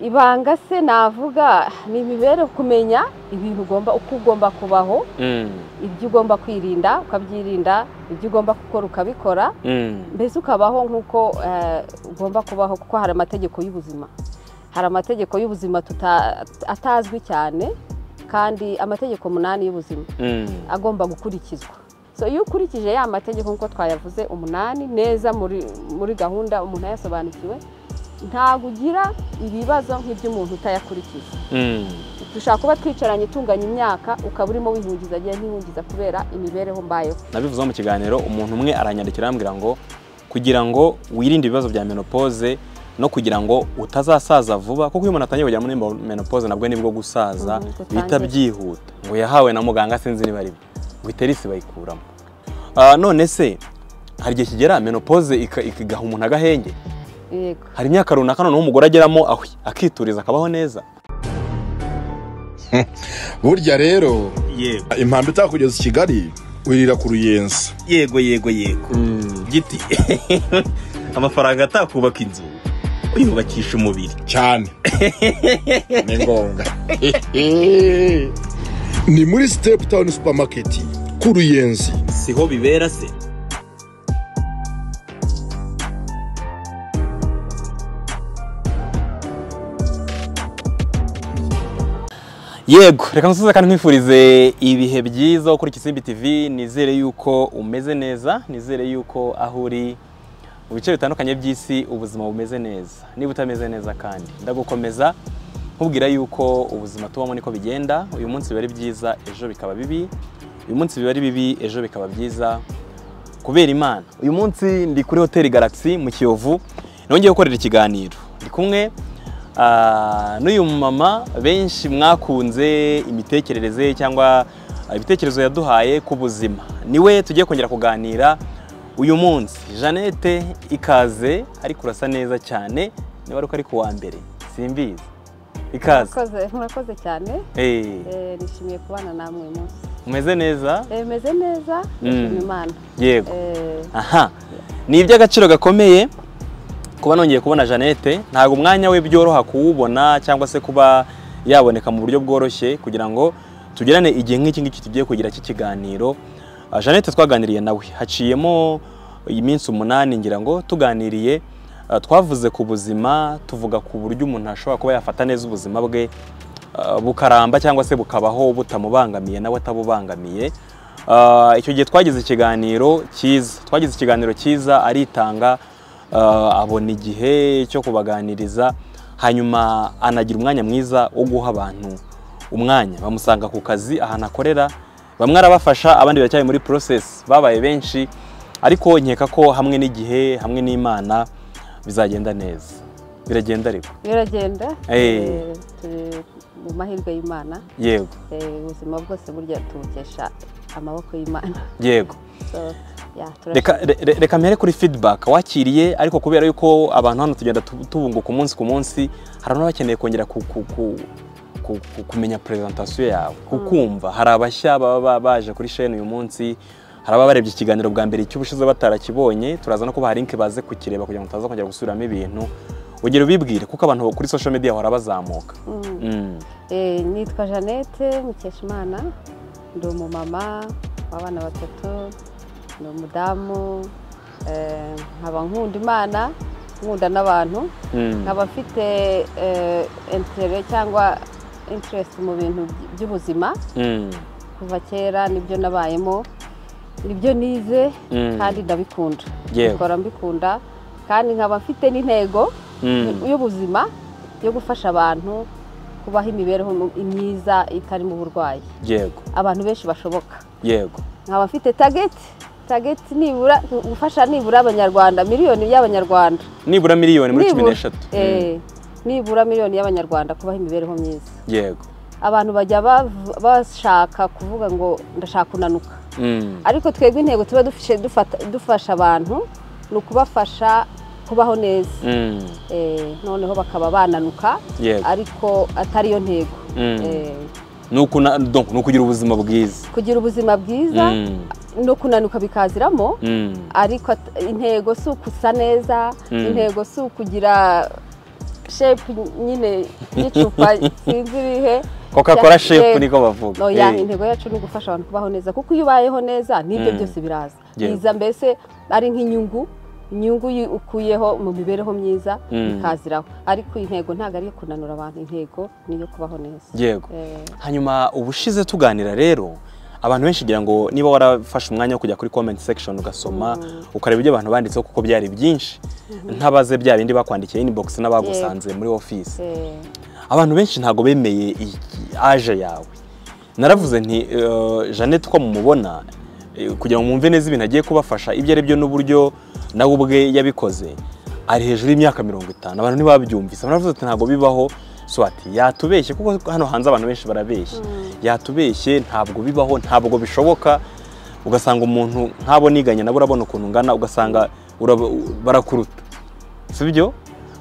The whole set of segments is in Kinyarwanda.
ibanga se navuga ni imibereho kumenya ibintu ugomba uko ugomba kubaho ibyo ugomba kwirinda ukabyirinda ibyo ugomba gukora ukabikora mbese ukabaho nk'uko eh, ugomba kubaho kuko hari amategeko y'ubuzima hari amategeko y'ubuzima tuta- atazwi cyane kandi amategeko umunani y'ubuzima agomba gukurikizwa so iyo ukurikije ya mategeko nk'uko twayavuze umunani neza muri muri gahunda umuntu yayasobanukiwe ntabwo ugira ibibazo nk'iby'umuntu utayakurikiza dushobora kuba twicaranye itunganya imyaka ukaba urimo wihungiza agiye ntihungiza kubera imibereho mbayeho nabivuzeho mu kiganiro umuntu umwe aranyandikira arambwira ngo kugira ngo wirinde ibibazo bya menopause no kugira ngo utazasaza vuba kuko iyo umuntu atangiye kujya muri menopause nabwo nibwo gusaza Mhm, gutangira. bihita byihuta ngo yahawe na muganga sinzi niba ari byo ngo iterisi bayikuramo Ah, none se hari igihe kigera menopause ika- igaha umuntu agahenge yego hari imyaka runaka noneho umugore ageramo ahwi akituriza akabaho neza burya rero yego impamvu itakugeza i kigali wirira ku ruyenzi yego yego yego giti amafaranga atakubaka inzu uyubakisha umubiri cyane ni ngombwa ni muri sitepu tawuni supamaketi ku ruyenzi siho bibera se yego reka nsubize kandi nkwifurize ibihe byiza wo kuri Kisimbi TV nizere yuko umeze neza nizere yuko aho uri mu bice bitandukanye by'isi ubuzima bumeze neza niba utameze neza kandi ndagukomeza nkubwira yuko ubuzima tubamo niko bigenda uyu munsi biba ari byiza ejo bikaba bibi uyu munsi biba ari bibi ejo bikaba byiza kubera imana uyu munsi ndi kuri hoteli galaxy mu kiyovu nongeye gukorera ikiganiro ndi kumwe ah, n'uyu mumama benshi mwakunze imitekerereze ye cyangwa ibitekerezo yaduhaye ku buzima niwe tugiye kongera kuganira uyu munsi jeannette ikaze ariko urasa neza cyane niba ari uko ari ku wa mbere simbizi ikaze murakoze murakoze cyane Eh, Eh, nishimiye kubana namwe uyu munsi umeze neza Eh, meze neza Mm. ndashima imana yego Eh, aha ni iby'agaciro gakomeye kuba nongeye kubona jeannette ntabwo umwanya we byoroha kuwubona cyangwa se kuba yaboneka mu buryo bworoshye kugira ngo tugirane igihe nk'iki ngiki tugiye kugira cy'ikiganiro Ah, jeannette twaganiriye nawe haciyemo iminsi umunani ngira ngo tuganiriye ah, twavuze ku buzima tuvuga ku buryo umuntu ashobora kuba yafata neza ubuzima bwe ah, bukaramba cyangwa se bukabaho butamubangamiye nawe atabubangamiye Ah, icyo gihe twagize ikiganiro cyiza twagize ikiganiro cyiza aritanga ah, abona igihe cyo kubaganiriza hanyuma anagira umwanya mwiza wo guha abantu umwanya bamusanga ku kazi ahantu akorera bamwe arabafasha abandi baracyari muri process babaye benshi ariko nkeka ko hamwe n'igihe hamwe n'imana bizagenda neza biragenda ariko biragenda Eh. Eh, turi mu mahirwe y'imana yego Eh, ubuzima bwose burya tubukesha amaboko y'imana yego So, yeah, turashimira. reka re- re- reka mpere kuri feedback wakiriye ariko kubera yuko abantu hano tugenda tu- tubunguka umunsi ku munsi hari abantu bakeneye kongera ku- ku- ku- ku- ku- kumenya presentation yawe kukumva hari abashya baba ba- baje kuri chaîne uyu munsi hari ababa barebye ikiganiro bwa mbere cy'ubushize batarakibonye turaza no kubaha link baze kukireba kugira ngo tutaza kongera gusubiramo ibintu ugera ubibwire kuko abantu kuri social media bahora bazamuka Mm. Mm. Eh, nitwa jeannette mukeshimana ndi umumama w'abana batatu ni umudamu eh, nkaba nkunda imana nkunda n'abantu Mm. nkaba mfite eh, intere cyangwa interest mu bintu by- by'ubuzima Mm. kuva kera nibyo nabayemo nibyo nize Mm. kandi ndabikunda Yewe. bikora mbikunda kandi nkaba mfite n'intego Mm. y'ubuzima yo gufasha abantu kubaho imibereho myiza itarimo uburwayi yego abantu benshi bashoboka yego nkaba mfite tageti tageti nibura gufasha nibura abanyarwanda miliyoni y'abanyarwanda nibura miliyoni muri cumi Nibura- n'eshatu Mm. eh, nibura miliyoni y'abanyarwanda kubaho imibereho myiza yego abantu bajya bav- bashaka kuvuga ngo ndashaka kunanuka Mm. ariko twebwe intego tuba dufashe- dufata- dufasha abantu ni ukubafasha kubaho neza Mm. Eh, noneho bakaba bananuka Yego. ariko atari yo ntego Mm. Eh, ni ukuna- donc, ni ukugira ubuzima bwiza kugira ubuzima bwiza Mm, no kunanuka bikaziramo mm, ariko at- intego si ukusa neza Mm. intego si ukugira shepu nyine y'icupa sinzi ibihe coca cola Ya- shepu yego. niko bavuga no ya Eh, intego yacu ni ugufasha abantu kubaho neza kuko iyo ubayeho neza n'ibyo Mm. byose biraza Yego. biza mbese ari nk'inyungu inyungu yi- ukuyeho mu mibereho myiza Mm. ikaziraho ariko intego ntabwo ari iyo kunanura abantu intego ni iyo kubaho neza yego Eh, hanyuma ubushize tuganira rero abantu benshi ngira ngo niba warafashe umwanya wo kujya kuri comment section ugasoma ukareba ibyo abantu banditseho kuko byari byinshi ntabaze bya bindi bakwandikiye inbox n'abagusanze muri office eh, abantu benshi ntabwo bemeye iyi- aje yawe naravuze nti eh, jeannette uko mumubona eh, kugira ngo mwumve neza ibintu agiye kubafasha ibyo ari byo n'uburyo nawe ubwe yabikoze ari hejuru y'imyaka mirongo itanu abantu ntibabyumvise naravuze ati ntabwo bibaho swati yatubeshye kuko hano hanze abantu benshi barabeshya yatubeshye ntabwo bibaho ntabwo bishoboka ugasanga umuntu nk'abo niganya nabo urabona ukuntu ungana ugasanga uraba- barakuruta si byo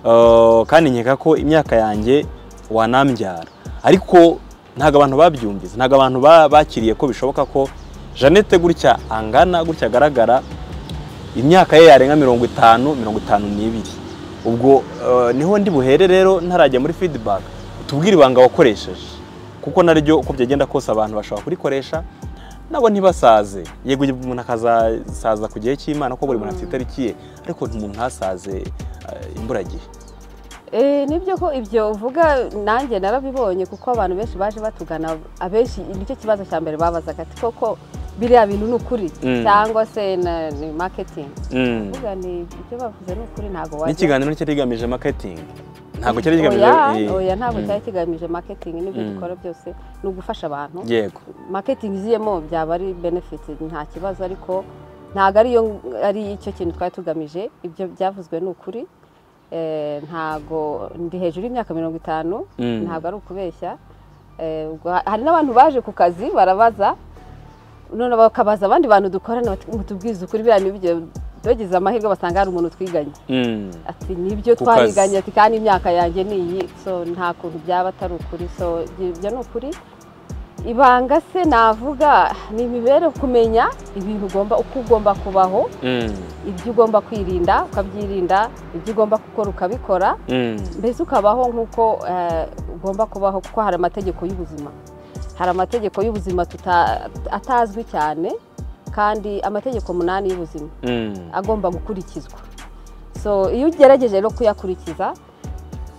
Eh, kandi nkeka ko imyaka yanjye wanambyara ariko ntabwo abantu babyumvise ntabwo abantu ba- bakiriye ko bishoboka ko jeannette gutya angana gutya agaragara imyaka ye yarenga mirongo itanu mirongo itanu n'ibiri ubwo eh, niho ndi buhere rero ntarajya muri feedback tubwire ibanga wakoresheje kuko naryo uko byagenda kose abantu bashobora kurikoresha nabo ntibasaze yego umuntu akazasaza ku gihe cy'imana kuko buri muntu afite itariki ye ariko umuntu ntasaze eh, imburagihe Eh, nibyo ko ibyo uvuga nanjye narabibonye kuko abantu benshi baje batugana abenshi nicyo kibazo cya mbere babazaga ati koko biriya bintu ni ukuri Mm. cyangwa se na- ni maketingi Mm. uvuga ni ibyo bavuze ni ukuri ntabwo wajya n'ikiganiro cyari kigamije marketing ntabwo cyari kigamije oya eh, oya ntabwo mm. cyari kigamije maketingi n'ibyo Mm. dukora byose ni ugufasha abantu yego maketingi iziyemo byaba ari benefiti nta kibazo ariko ntabwo ariyo ari icyo kintu twari tugamije ibyo byavuzwe ni ukuri Eh, ntabwo ndi hejuru y'imyaka mirongo itanu Mm. ntabwo ari ukubeshya Eh, ubwo ha- hari n'abantu baje ku kazi barabaza none bakabaza abandi bantu dukorana bati mutubwize ukuri biriya n'ibyo bagize amahirwe basanga hari umuntu twiganye Mm. ati nibyo Ku kazi. twariganye ati kandi imyaka yanjye ni iyi so nta kuntu byaba atari ukuri so ibyo ni ukuri ibanga se navuga ni imibereho kumenya ibintu ugomba uko ugomba kubaho Mm. ibyo ugomba kwirinda ukabyirinda ibyo ugomba gukora ukabikora Mm. mbese ukabaho nk'uko eh, ugomba kubaho kuko hari amategeko y'ubuzima hari amategeko y'ubuzima tuta- atazwi cyane kandi amategeko umunani y'ubuzima Mm. agomba gukurikizwa so iyo ugerageje no kuyakurikiza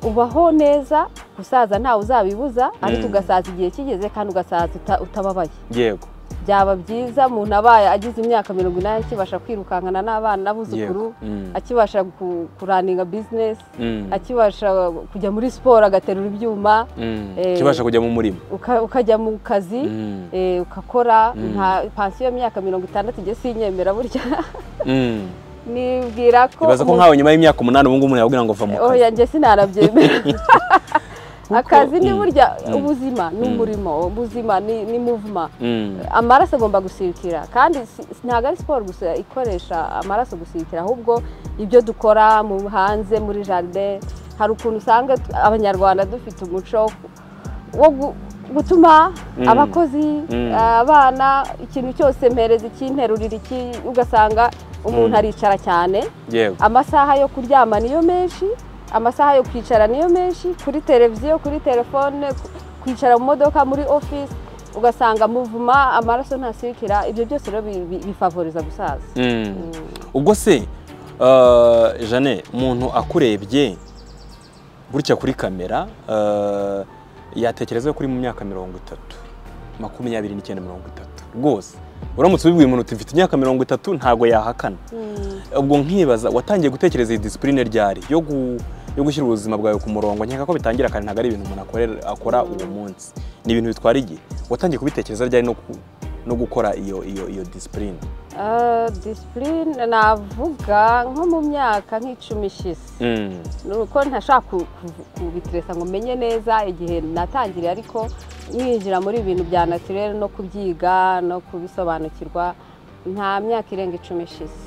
ubaho neza gusaza ntawe uzabibuza ariko Mm. ugasaza igihe kigeze kandi ugasaza uta- utababaye yego byaba byiza umuntu abaye agize imyaka mirongo inani akibasha kwirukankana n'abana n'abuzukuru yego Mm. akibasha ku- kuraninga bizinesi Mm. akibasha kujya muri siporo agaterura ibyuma Mm. Eh, kibasha kujya mu murima uka- ukajya mu kazi Mm. eh, ukakora Mm. nta pansiyo y'imyaka mirongo itandatu igiye sinyemera burya Mm. nibwira ko ibaza ko umuntu- nkawe nyuma y'imyaka umunani ubu ngubu umuntu yabwira ngo va mu Oh, kazi yanjye sinarabyemera akazi ni Mm, burya mm, ubuzima ni mm. umurimo ubuzima ni ni muvuma Mm. amaraso agomba gusirikira kandi si- ntabwo ari siporo gusa ikoresha amaraso gusirikira ahubwo ibyo dukora mu hanze muri jaride hari ukuntu usanga tu- abanyarwanda dufite umuco wo gu- gutuma Mm. abakozi Mm. abana ikintu cyose mpereza iki nterurira iki ugasanga umuntu Mm. aricara cyane yego amasaha yo kuryama niyo menshi amasaha yo kwicara niyo menshi kuri televiziyo kuri telefone ku- kwicara mu modoka muri ofisi ugasanga muvuma amaraso ntasirikira ibyo byose rero bi- bi- bifavoriza gusaza Mm. ubwo se eh, jane umuntu akurebye gutya kuri kamera eh, yatekereza ko uri mu myaka mirongo itatu makumyabiri n'icyenda mirongo itatu rwose uramutse ubibwiye umuntu uti mfite imyaka mirongo itatu ntabwo yahakana ubwo nkibaza watangiye gutekereza iyi disipurine ryari yo gu- yo gushyira ubuzima bwawe ku murongo nkeka ko bitangira kare ntabwo ari ibintu umuntu akorera- akora uwo munsi ni ibintu bitwara igihe watangiye kubitekereza ryari no ku- no gukora iyo iyo iyo disipurine Eh, disipurine navuga nko mu myaka nk'icumi ishize ni uko ntashaka ku- ku- kubitiresa ngo menye neza igihe natangiriye ariko mwinjira muri ibintu bya natirere no kubyiga no kubisobanukirwa nta myaka irenga icumi ishize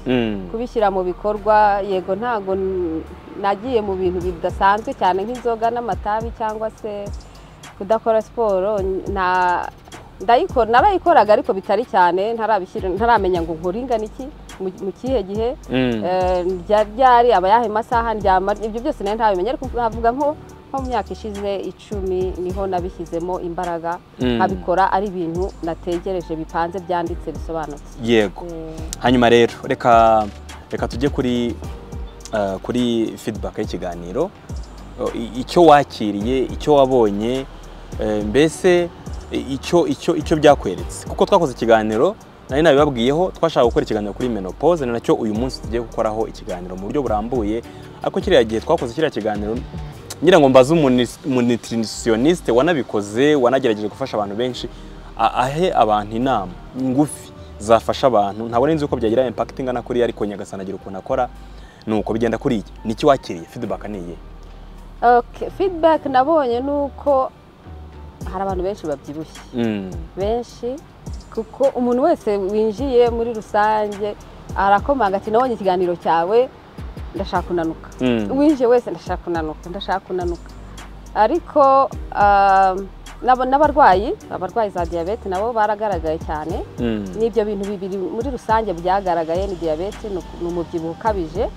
kubishyira mu bikorwa yego ntago n- nagiye mu bintu bidasanzwe cyane nk'inzoga n'amatabi cyangwa se kudakora siporo nta ndayikora narayikoraga ariko bitari cyane ntarabishyira ntaramenya ngo nkore ingana iki mu- mu kihe gihe Mm. Eh, rya ryari aba yahe masaha ndyama ibyo byose nayo ntabimenya ariko navuga nko nko mu myaka ishize icumi niho nabishyizemo imbaraga Mm. nkabikora ari ibintu nategereje bipanze byanditse bisobanutse yego hanyuma rero reka reka tujye kuri eh, kuri feedback y'ikiganiro O, i- icyo wakiriye icyo wabonye eh, mbese i- icyo icyo icyo byakweretse kuko twakoze ikiganiro nari nabibabwiyeho twashaka gukora ikiganiro kuri menopause ni nacyo uyu munsi tugiye gukoraho ikiganiro mu buryo burambuye ariko kiriya gihe twakoze kiriya kiganiro ngira ngo mbaze umuni- nutritionniste wanabikoze wanagerageje gufasha abantu benshi a- ahe abantu inama ngufi zafasha abantu ntabwo nzi uko byagira impact ingana kuriya ariko nyagasanagira ukuntu akora nuko bigenda kuriya niki wakiriye feedback ni iyihe Okay, feedback nabonye ni uko hari abantu benshi babyibushye Mm. benshi kuko umuntu wese winjiye muri rusange arakomanga ati nabonye ikiganiro cyawe ndashaka kunanuka Mm. winjiye wese ndashaka kunanuka ndashaka kunanuka ariko um, n'aba- n'abarwayi abarwayi za diyabete nabo baragaragaye cyane Mm. n'ibyo bintu bibiri muri rusange byagaragaye ni diyabete ni uku- ni umubyibuho ukabije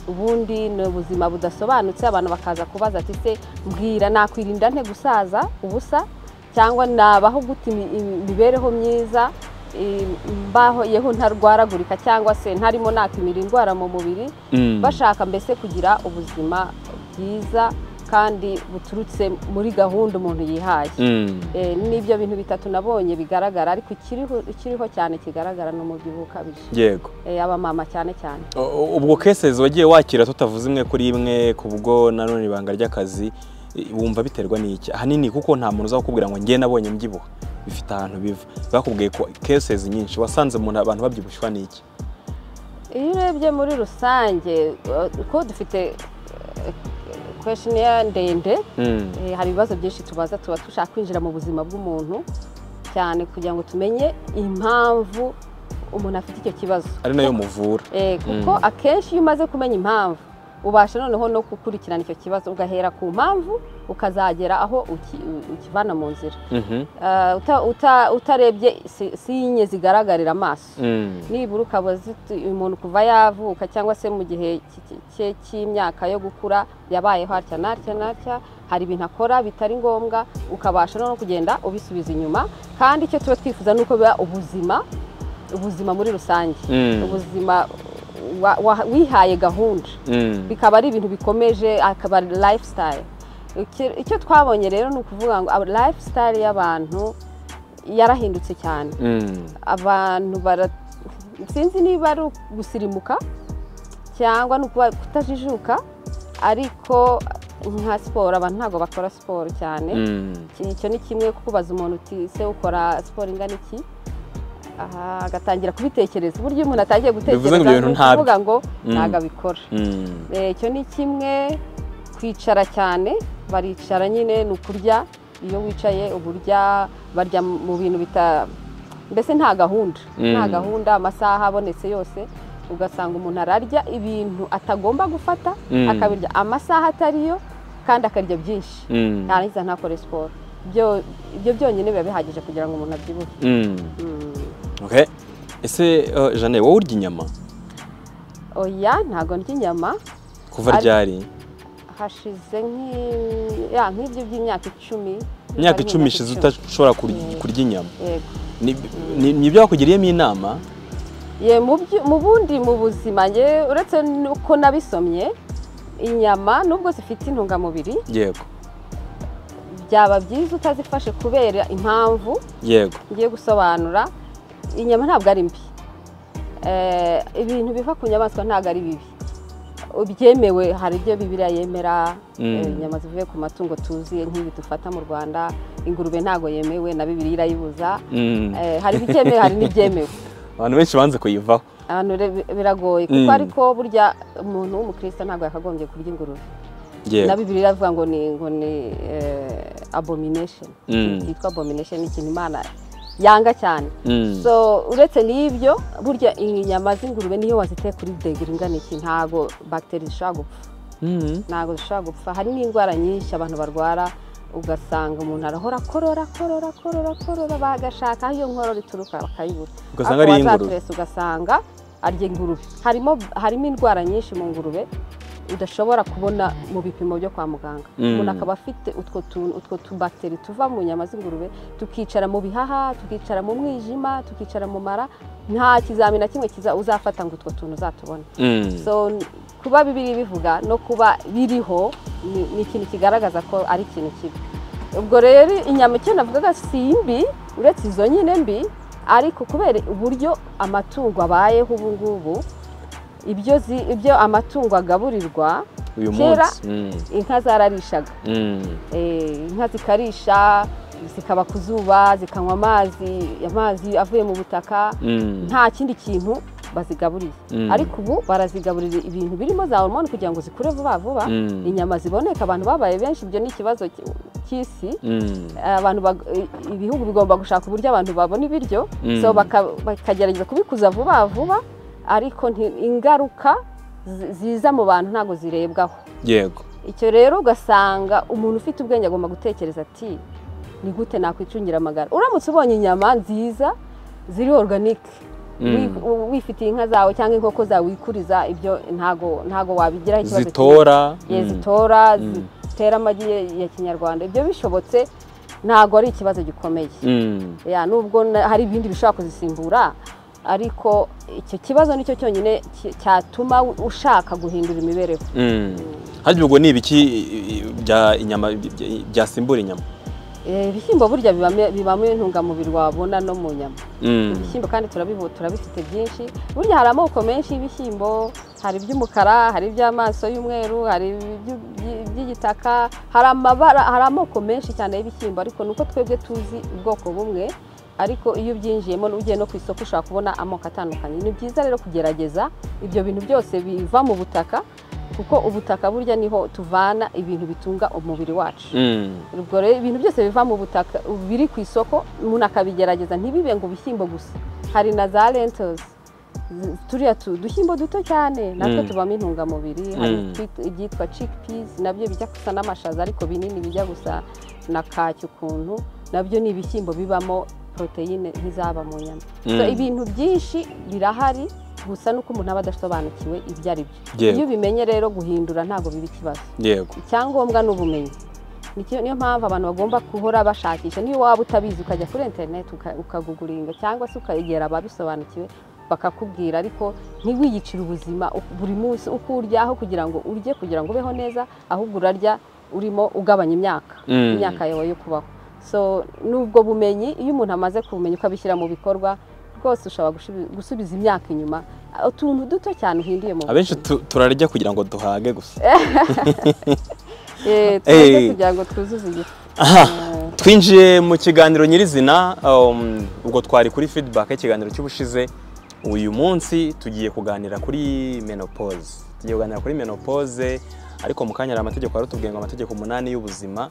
ubundi ni ubuzima budasobanutse abantu bakaza kubaza ati se mbwira nakwirinda nte gusaza ubusa cyangwa nabaho gute imi- imi- imibereho myiza i- mbaho yeho ntarwaragurika cyangwa se ntarimo nakimira indwara mu mubiri Mm. bashaka mbese kugira ubuzima bwiza kandi buturutse muri gahunda umuntu yihaye Mm. Eh, n'ibyo bintu bitatu nabonye bigaragara ariko ikiriho ikiriho cyane kigaragara ni umubyibuho ukabije yego Eh, abamama cyane cyane O- o- ubwo cases wagiye wakira tutavuze imwe kuri imwe kubwo nanone ibanga ry'akazi i- wumva biterwa n'iki ahanini kuko nta muntu uzakubwira ngo njye nabonye mbyibuha bifite ahantu biva bakubwiye ko cases nyinshi wasanze umuntu abantu babyibushwa n'iki iyo urebye muri rusange eh, ko dufite eh, questionnaire ndende Mm. Eh, hari ibibazo byinshi tubaza tuba dushaka kwinjira mu buzima bw'umuntu cyane kugira ngo tumenye impamvu umuntu afite icyo kibazo ari nayo muvura Eh, kuko Mm. akenshi iyo umaze kumenya impamvu ubasha noneho no gukurikirana icyo kibazo ugahera ku mpamvu ukazagera aho uki- u- ukivana mu nzira Mhm. Eh, uta- uta- utarebye si- sinye zigaragarira amaso Mm. nibura ukaba uzi- umuntu kuva yavuka cyangwa se mu gihe ki- ki- cye cy'imyaka yo gukura yabayeho atya n'atya n'atya hari ibintu akora bitari ngombwa ukabasha no kugenda ubisubiza inyuma kandi icyo tuba twifuza ni uko biba ubuzima ubuzima muri rusange Mm. ubuzima wa- wa- wihaye gahunda Mm. bikaba ari ibintu bikomeje akaba ari lifestyle Iki- icyo twabonye rero ni ukuvuga ngo aba- lifestyle y'abantu yarahindutse cyane Mm. abantu bara sinzi niba ari ugusirimuka cyangwa ni ukuba kutajijuka ariko nka siporo abantu ntabwo bakora siporo cyane Mm. Iki- icyo ni kimwe kukubaza umuntu uti se ukora siporo ingana iki aha agatangira kubitekereza uburyo iyo umuntu atangiye Bivuze ngo ibyo gutekereza bintu ni ntabyo. ukuvuga ngo Mm. ntabwo abikora Mm. Eh, icyo ni kimwe kwicara cyane baricara nyine ni ukurya iyo wicaye uburya barya mu bintu bita mbese nta gahunda nta Mm. gahunda amasaha abonetse yose ugasanga umuntu ararya ibintu atagomba gufata Mm. akabirya amasaha atariyo kandi akarya byinshi Mm. yarangiza ntakore siporo Byo- ibyo byonyine biba bihagije kugira ngo umuntu abyibuhe Mm. Mm. Okay. Ese uh, Jane wowe urya inyama oya ntabwo ndya inyama kuva Ari- ryari hashize nk'i- ya, nk'ibyo by'imyaka icumi imyaka Hari icumi ishize udashobora kurya- Mm. kurya inyama Yego. Ni- ni- ni ibyo bakugiriyemo inama Ye, mu byo- mu bundi mu buzima nge uretse nuko nabisomye inyama nubwo zifite intungamubiri yego byaba byiza utazifashe kubera impamvu yego ngiye gusobanura inyama ntabwo ari mbi Eh, ibintu biva ku nyamaswa ntabwo ari bibi byemewe hari ibyo bibiriya yemera Mm. eh, inyama zivuye ku matungo tuzi nk'ibi dufata mu rwanda ingurube ntabwo yemewe na bibiri irayibuza Mm. Eh, hari ibitemewe hari n'ibyemewe abantu benshi banze kuyivaho ahantu re- biragoye kuko Mm. ariko burya umuntu w'umukristo ntabwo yakagombye kurya ingurube na yego bibiri iravuga ngo ni ngo ni eh, abomination Mm. yitwa abomination ni ikintu imana yanga cyane Mm. so uretse n'ibyo burya inyama z'ingurube niyo waziteye kuri degere ingana iki ntabwo bagiteri zishobora gupfa Mm. ntabwo zishobora gupfa hari n'indwara nyinshi abantu barwara ugasanga umuntu arahora akorora akorora akorora akorora bagashaka aho iyo nkorora ituruka bakayibura Ugasanga Ariko ari iy'ingurube. wazaturese ugasanga arya ingurube harimo harimo indwara nyinshi mu ngurube udashobora kubona mu bipimo byo kwa muganga Mm. umuntu akaba afite utwo tuntu utwo tubakiteri tuva mu nyama z'ingurube tukicara mu bihaha tukicara mu mwijima tukicara mu mara nta kizamini na kimwe kiza uzafata ngo utwo tuntu uzatubone Mm. so n- kuba bibiri bivuga no kuba biriho ni- ni ikintu kigaragaza ko ari ikintu kibi ubwo rero inyama icyo navugaga si mbi uretse izo nyine mbi ariko kubera uburyo amatungo abayeho ubu ngubu ibyo zi- ibyo amatungo agaburirwa uyu kera- munsi Mm. inka zararishaga Mm. Eh, inka zikarisha zikaba ku zuba zikanywa amazi amazi avuye mu butaka Mm. nta kindi kintu bazigaburiye Mm. ariko ubu barazigaburira ibintu birimo za hormone kugira ngo zikure vuba vuba Mm. inyama ziboneka abantu babaye benshi ibyo ni ikibazo ki- cy'isi Mm. abantu bag- i- ibihugu bigomba gushaka uburyo abantu babona ibiryo Mm. so baka- bakagerageza kubikuza vuba vuba ariko nti- ingaruka zi- ziza mu bantu ntabwo zirebwaho yego icyo rero ugasanga umuntu ufite ubwenge agomba gutekereza ati ni gute nakwicungira amagara uramutse ubonye inyama nziza ziri organike Mm. wi- u- wifitiye inka zawe cyangwa inkoko zawe wikuriza ibyo ntago ntago wabigira zitora Mm. zitora Mm. zitera amagi ya- ya kinyarwanda ibyo bishobotse ntago ari ikibazo gikomeye Mm. Ya, nubwo na- hari ibindi bishobora kuzisimbura ariko icyo kibazo nicyo cyonyine ki- cyatuma ushaka guhindura imibereho Mm. harya ubwo ni ibiki i- i- bya inyama bya- byasimbura inyama Eh, ibishyimbo burya bibamo- bibamo intungamubiri wabona no mu nyama Mm. ibishyimbo kandi turabibu- turabifite byinshi burya hari amoko menshi y'ibishyimbo hari iby'umukara hari iby'amaso y'umweru hari iby- iby- iby'igitaka hari amabara hari amoko menshi cyane y'ibishyimbo ariko nuko twebwe tuzi ubwoko bumwe ariko iyo ubyinjiyemo ugiye no ku isoko ushobora kubona amoko atandukanye ni byiza rero kugerageza ibyo bintu byose biva mu butaka kuko ubutaka burya niho tuvana ibintu bitunga umubiri wacu Mm. ubwo rero ibintu byose biva mu butaka biri ku isoko umuntu akabigerageza ntibibe ngo ibishyimbo gusa hari na za lentos Z- turiya tu- udushyimbo duto cyane natwo Mm. tubamo intungamubiri hari Mm. twit- ibyitwa chickpeas nabyo bijya gusa n'amashaza ariko binini bijya gusa na kaki ukuntu nabyo ni ibishyimbo bibamo poroteyine nk'izaba mu nyama So, Mm. ibintu byinshi birahari gusa n'uko umuntu aba adasobanukiwe ibyo ari byo Yego. iyo ubimenye rero guhindura ntabwo biba ikibazo yego icyangombwa ni ubumenyi Nicyo- niyo mpamvu abantu bagomba guhora bashakisha niyo waba utabizi ukajya kuri interineti ukaguguringa cyangwa se ukegera ababisobanukiwe bakakubwira ariko ntiwiyicire ubuzima u- buri munsi uko urya aho kugira ngo urye kugira ngo ubeho neza ahubwo urarya urimo ugabanya imyaka Mm. imyaka yawe yo kubaho so n'ubwo bumenyi iyo umuntu amaze kubumenya ukabishyira mu bikorwa rwose ushobora gusubi- gusubiza imyaka inyuma utuntu duto cyane uhinduye mu abenshi buzima. tu- turarya kugira ngo duhage gusa Eh, tureke Eh. kugira ngo twuzuze igifu Aha, twinjiye mu kiganiro nyirizina um, ubwo twari kuri feedback y'ikiganiro cy'ubushize uyu munsi tugiye kuganira kuri menopause tugiye kuganira kuri menopause ariko mu kanya hari amategeko yaratubwiye ngo amategeko umunani y'ubuzima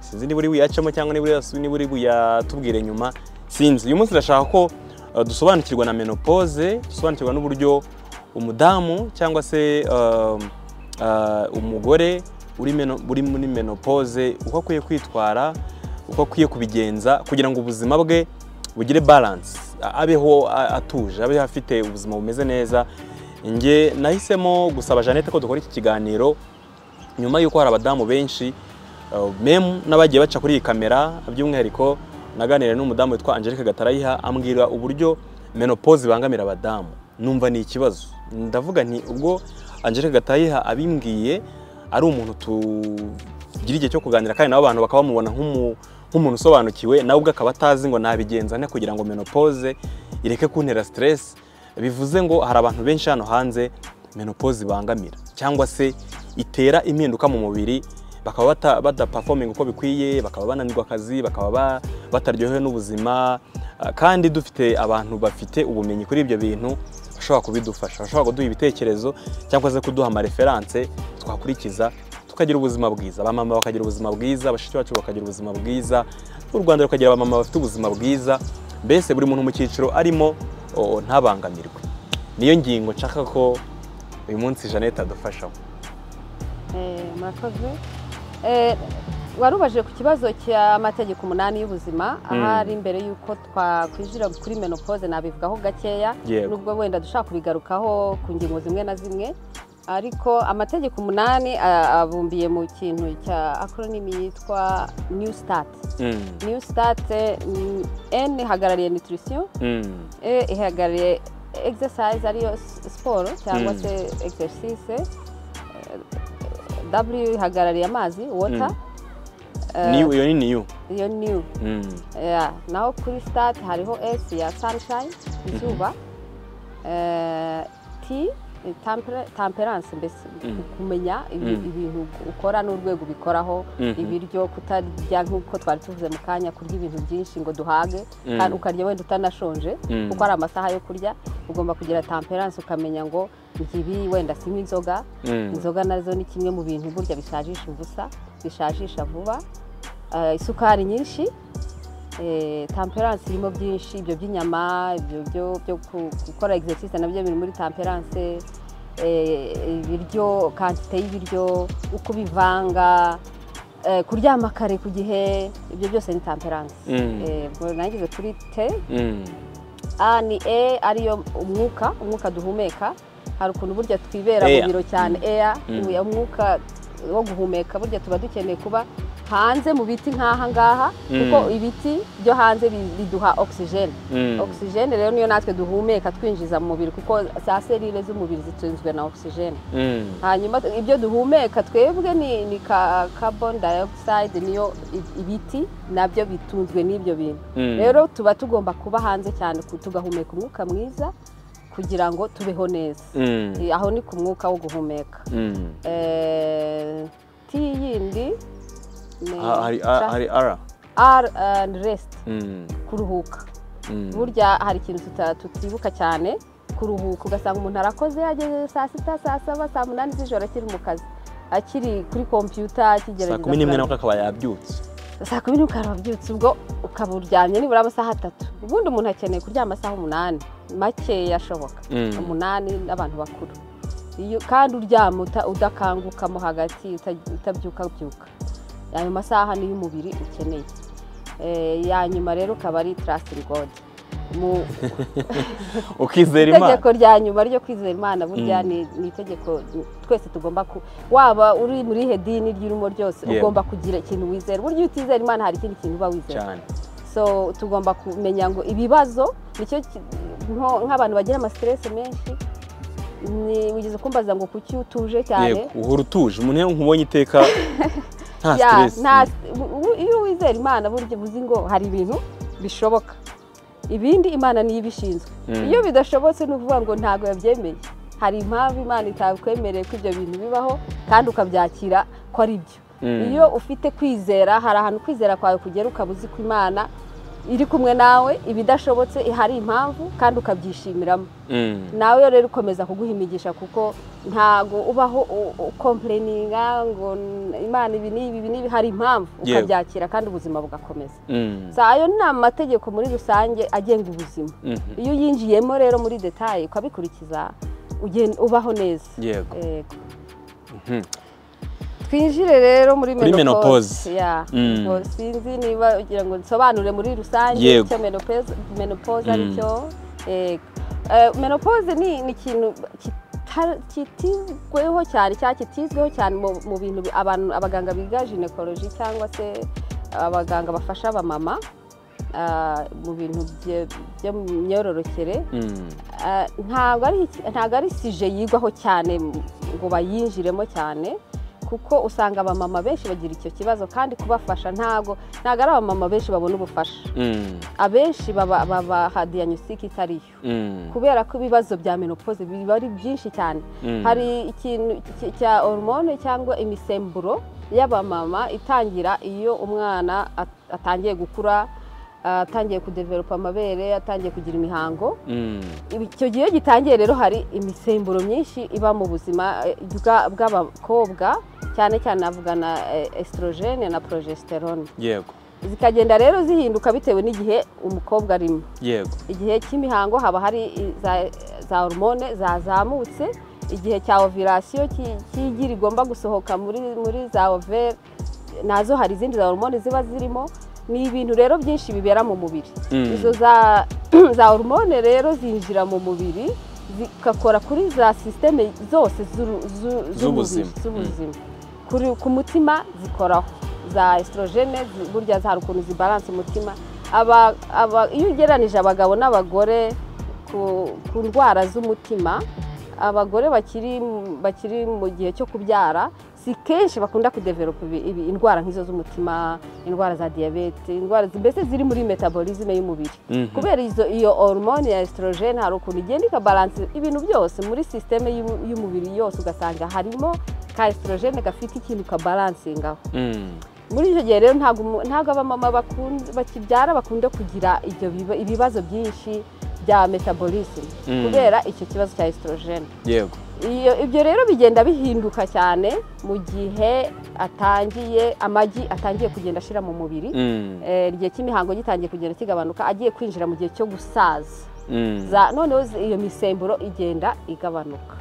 sinzi niba uri buyacemo cyangwa niba uri- niba uri buyatubwire nyuma sinzi uyu munsi ndashaka ko uh, dusobanukirwa na menopause dusobanukirwa n'uburyo umudamu cyangwa se um, uh, umugore uri meno- uri muri menopause uko akwiye kwitwara uko akwiye kubigenza kugira ngo ubuzima bwe bugire balance a- abeho a- atuje abeho afite ubuzima bumeze neza njye nahisemo gusaba Jeannette ko dukora iki kiganiro nyuma y'uko hari abadamu benshi uh, memu n'abagiye baca kuri iyi kamera by'umwihariko naganiriye n'umudamu witwa Angelique Gatarayiha ambwira uburyo menopause ibangamira abadamu numva ni ikibazo ndavuga nti ubwo Angelique Gatarayiha abimbwiye ari umuntu tugira igihe cyo kuganira kandi nabo abantu bakaba bamubona nk'umu- nk'umuntu usobanukiwe nawe ubwe akaba atazi ngo nabigenza nte kugira ngo menopause ireke kuntera stress bivuze ngo hari abantu benshi hano hanze menopause ibangamira cyangwa se itera impinduka mu mubiri bakaba bata- badaperforming uko bikwiye bakaba bananirwa akazi bakaba ba- bataryohewe n'ubuzima Ah, kandi dufite abantu bafite ubumenyi kuri ibyo bintu bashobora kubidufasha bashobora kuduha ibitekerezo cyangwa se kuduha amareferanse twakurikiza tukagira ubuzima bwiza abamama bakagira ubuzima bwiza bashiki bacu bakagira ubuzima bwiza u rwanda rukagira abamama bafite ubuzima bwiza mbese buri muntu mu cyiciro arimo o, ntabangamirwe niyo ngingo nshaka ko uyu munsi jeannette adufashamo Eh, murakoze Eh, warubajije ku kibazo cy'amategeko umunani y'ubuzima ahari mbere y'uko twakwijira kuri menopause nabivugaho gakeya Yego. nubwo wenda dushaka kubigarukaho ku ngingo zimwe na zimwe ariko amategeko umunani a- abumbiye mu kintu cya acronym yitwa new start Mm, new start mm, n ihagarariye nutrition mm, e ihagarariye exercise ariyo s- siporo cyangwa Mm. se exercise eh, w ihagarariye amazi water Eh, niyo iyo ni niyo iyo new Mm, Yeah, naho kuri start hariho S ya sunshine izuba Eh, T ni tampere- temperance mbese Mhm. kumenya ibi- Mhm. ibintu ukora n'urwego ubikoraho Mhm. ibiryo kutarya nk'uko twari tuvuze mu kanya kurya ibintu byinshi ngo duhage Mhm. kandi ukarya wenda utanashonje Mhm. kuko hari amasaha yo kurya ugomba kugira temperance ukamenya ngo ibi wenda si nk'inzoga mm, inzoga nazo ni kimwe mu bintu burya bishajisha ubusa bishajisha vuba Eh, isukari nyinshi eh, temperance irimo byinshi ibyo by'inyama ibyo byo- byo ku- gukora exercise nabyo biri muri temperance eh, ibiryo kantite y'ibiryo uko ubivanga eh, kuryama kare ku gihe ibyo byose ni temperance Mm. Eh, ubwo nageze kuri te mm, a ni e ariyo umwuka umwuka duhumeka hari ukuntu burya twibera Air. mu biro cyane eya Mm. uyu umwuka wo guhumeka burya tuba dukeneye kuba hanze mu biti nk'aha ngaha Mm. kuko ibiti byo hanze bi- biduha ogisijeni mm, ogisijeni rero niyo natwe duhumeka twinjiza mu mubiri kuko za serire z'umubiri zitunzwe na ogisijeni mm, hanyuma ibyo duhumeka twebwe ni ni ka carbon dioxide niyo i- ibiti nabyo bitunzwe n'ibyo bintu Mm. rero tuba tugomba kuba hanze cyane ku- tugahumeka umwuka mwiza kugira ngo tubeho neza mm, Eh, aho ni ku mwuka wo guhumeka mm. Eh, ti yindi ni Ha- hari a- hari ara r and rest Mm, kuruhuka mm, burya hari ikintu tuta- tutibuka cyane kuruhuka ugasanga umuntu arakoze yageze saa sita saa saba saa munani z'ijoro akiri mu kazi akiri kuri kompiyuta akigerageza saa kumi n'imwe kurara. nabwo akaba yabyutse saa kumi n'imwe ukaba wabyutse ubwo ukaba uryamye nibura amasaha atatu ubundi umuntu akeneye kuryama amasaha umunani makeya ashoboka Mm. umunani n'abantu bakuru Iyo- kandi uryama uta- udakangukamo hagati uta- utabyukabyuka ayo masaha niyo umubiri ukeneye Eh, ya nyuma rero ukaba ari trust in God mu ukizera imana itegeko rya nyuma ryo kwizera imana burya Mm. ni ni itegeko twese tugomba ku waba uri muri ihe dini ry'irimo ryose Yemwe. ugomba kugira ikintu wizera burya iyo utizera imana hari ikindi kintu uba wizera cyane so tugomba kumenya ngo ibibazo nicyo ki- nko- nk'abantu bagira amasiteresi menshi ni wigeze kumbaza ngo kuki utuje cyane yego uhora utuje umuntu iyo nkubonye iteka nta Ya, stress nta- u- iyo wizera imana burya uzi ngo hari ibintu bishoboka ibindi imana niyo ibishinzwe Mm. iyo bidashobotse ni ukuvuga ngo ntabwo yabyemeye hari impamvu imana itakwemereye ko ibyo bintu bibaho kandi ukabyakira ko ari byo Mm. iyo ufite kwizera hari ahantu kwizera kwawe kugera ukaba uzi ko imana iri kumwe nawe ibidashobotse hari impamvu kandi ukabyishimiramo Mm, nawe rero ukomeza kuguhimigisha kuko ntago ubaho u- u- ukompureninga ngo n- imana ibi n'ibi ibi n'ibi hari impamvu Yewe. ukabyakira kandi ubuzima bugakomeza mm, si ayo ni amategeko muri rusange agenga ubuzima mhm. iyo uyinjiyemo rero muri detaye ukabikurikiza ugen- ubaho neza Yego. Yego. Mhm. twinjire rero muri Kuri menopause menopause. Ya. Mm. Ngo sinzi niba ugira ngo nsobanure muri rusange Yego. icyo menopause menopause Mm. aricyo Yego. Eh, menopause ni ni ikintu kita- kitigweho cyane cyangwa kitizweho cyane mu mu bintu bi- abantu abaganga biga gynecology cyangwa se abaganga bafasha abamama ah, mu bintu bye- byo mu myororokere Mm, Eh, ntabwo ari iki- ntabwo ari sije yigwaho cyane m- ngo bayinjiremo cyane kuko usanga abamama benshi bagira icyo kibazo kandi kubafasha ntabwo ntabwo ari abamama benshi babona ubufasha mm, abenshi baba baba hadiyanyusike itariyo mm, kubera ko ibibazo bya menopause biba ari byinshi cyane mm. hari ikintu cy- cya hormone cyangwa imisemburo y'abamama itangira iyo umwana at- atangiye gukura atangiye kudevelopa amabere atangiye kugira imihango Mm, icyo gihe iyo gitangiye rero hari imisemburo myinshi iba mu buzima eh, bwa- bw'abakobwa cyane cyane navuga na eh, estrogene na progesterone yego zikagenda rero zihinduka bitewe n'igihe umukobwa arimo yego igihe cy'imihango haba hari i- za- za hormone zazamutse igihe cya ovirasiyo cy'igi rigomba gusohoka muri muri za overe nazo hari izindi za hormone ziba zirimo ni ibintu rero byinshi bibera mu mubiri Mm. izo za za hormone rero zinjira mu mubiri zigakora kuri za sisiteme zose z'uru- zu- Z'ubuzima. z'umubiri, z'ubuzima Kuri- ku mutima zikoraho za esitorogene burya hari ukuntu zibaranse umutima Aba- aba- iyo ugereranije abagabo n'abagore ku ku ndwara z'umutima abagore bakiri mu- bakiri mu gihe cyo kubyara si kenshi bakunda kudeveropa ibi- ibi- indwara nk'izo z'umutima indwara za diyabete indwara zi- mbese ziri muri metabolisme y'umubiri Mhm. kubera izo iyo hormone ya esitorogene hari ukuntu igenda ikabalanse ibintu byose muri sisiteme y'u- y'umubiri yose ugasanga harimo ka esitorogene gafite ikintu kabalansingaho Mm. muri icyo gihe rero ntabwo umu- ntabwo abamama bakun- bakibyara bakunze kugira ibyo biba- ibibazo byinshi bya metabolisme Mm. kubera icyo kibazo cya esitorogene yego iyo ibyo rero bigenda bihinduka cyane mu gihe atangiye amagi atangiye kugenda ashyira mu mubiri Mm. Eh, igihe cy'imihango gitangiye kugenda kigabanuka agiye kwinjira mu gihe cyo gusaza Mm. Za- noneho zi- iyo misemburo igenda igabanuka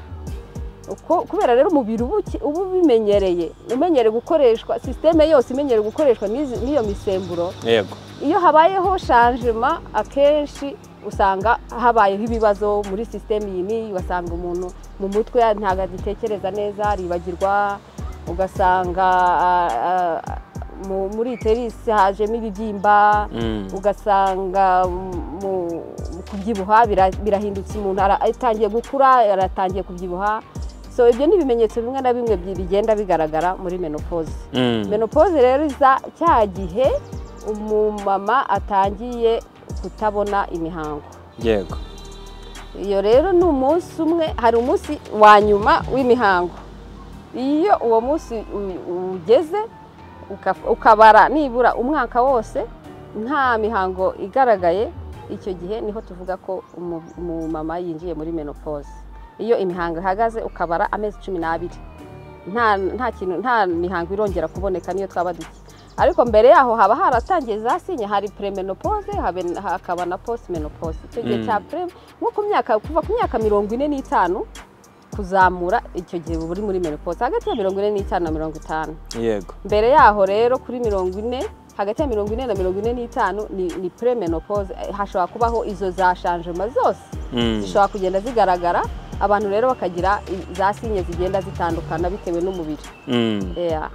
Uko- kubera rero umubiri uba uki- uba ubimenyereye umenyereye gukoreshwa sisiteme yose imenyereye gukoreshwa n'izi- n'iyo misemburo yego iyo habayeho shanjima akenshi usanga habayeho ibibazo muri sisiteme iyi n'iyi ugasanga umuntu mu mutwe ntabwo agitekereza neza aribagirwa ugasanga ah, ah, mu- muri iterisi hajemo ibibyimba Mm. ugasanga mu- mu kubyibuha bira- birahindutse umuntu ara- atangiye gukura aratangiye kubyibuha so ibyo ni ibimenyetso bimwe na bimwe bi- bigenda bigaragara muri menopause Mm. menopause rero iza cya gihe umumama atangiye kutabona imihango yego iyo rero ni umunsi umwe hari umunsi wa nyuma w'imihango iyo uwo munsi u- ugeze uka- ukabara nibura umwaka wose nta mihango igaragaye icyo gihe niho tuvuga ko umu- umumama yinjiye muri menopause iyo imihango ihagaze ukabara amezi cumi n'abiri nta nta kintu nta mihango irongera kuboneka niyo twaba duke ariko mbere yaho haba haratangiye za sinye hari premenopause habe- hakaba na postmenopause icyo gihe Mm. cya pre nko ku myaka kuva ku myaka mirongo ine n'itanu kuzamura icyo gihe uba uri muri menopause hagati ya mirongo ine n'itanu na mirongo itanu yego mbere yaho rero kuri mirongo ine hagati ya mirongo ine na mirongo ine n'itanu ni, ni premenopause Eh, hashobora kubaho izo za shanjema zose Mm. zishobora kugenda zigaragara abantu rero bakagira i- za sinye zigenda zitandukana bitewe n'umubiri Mm. yeah.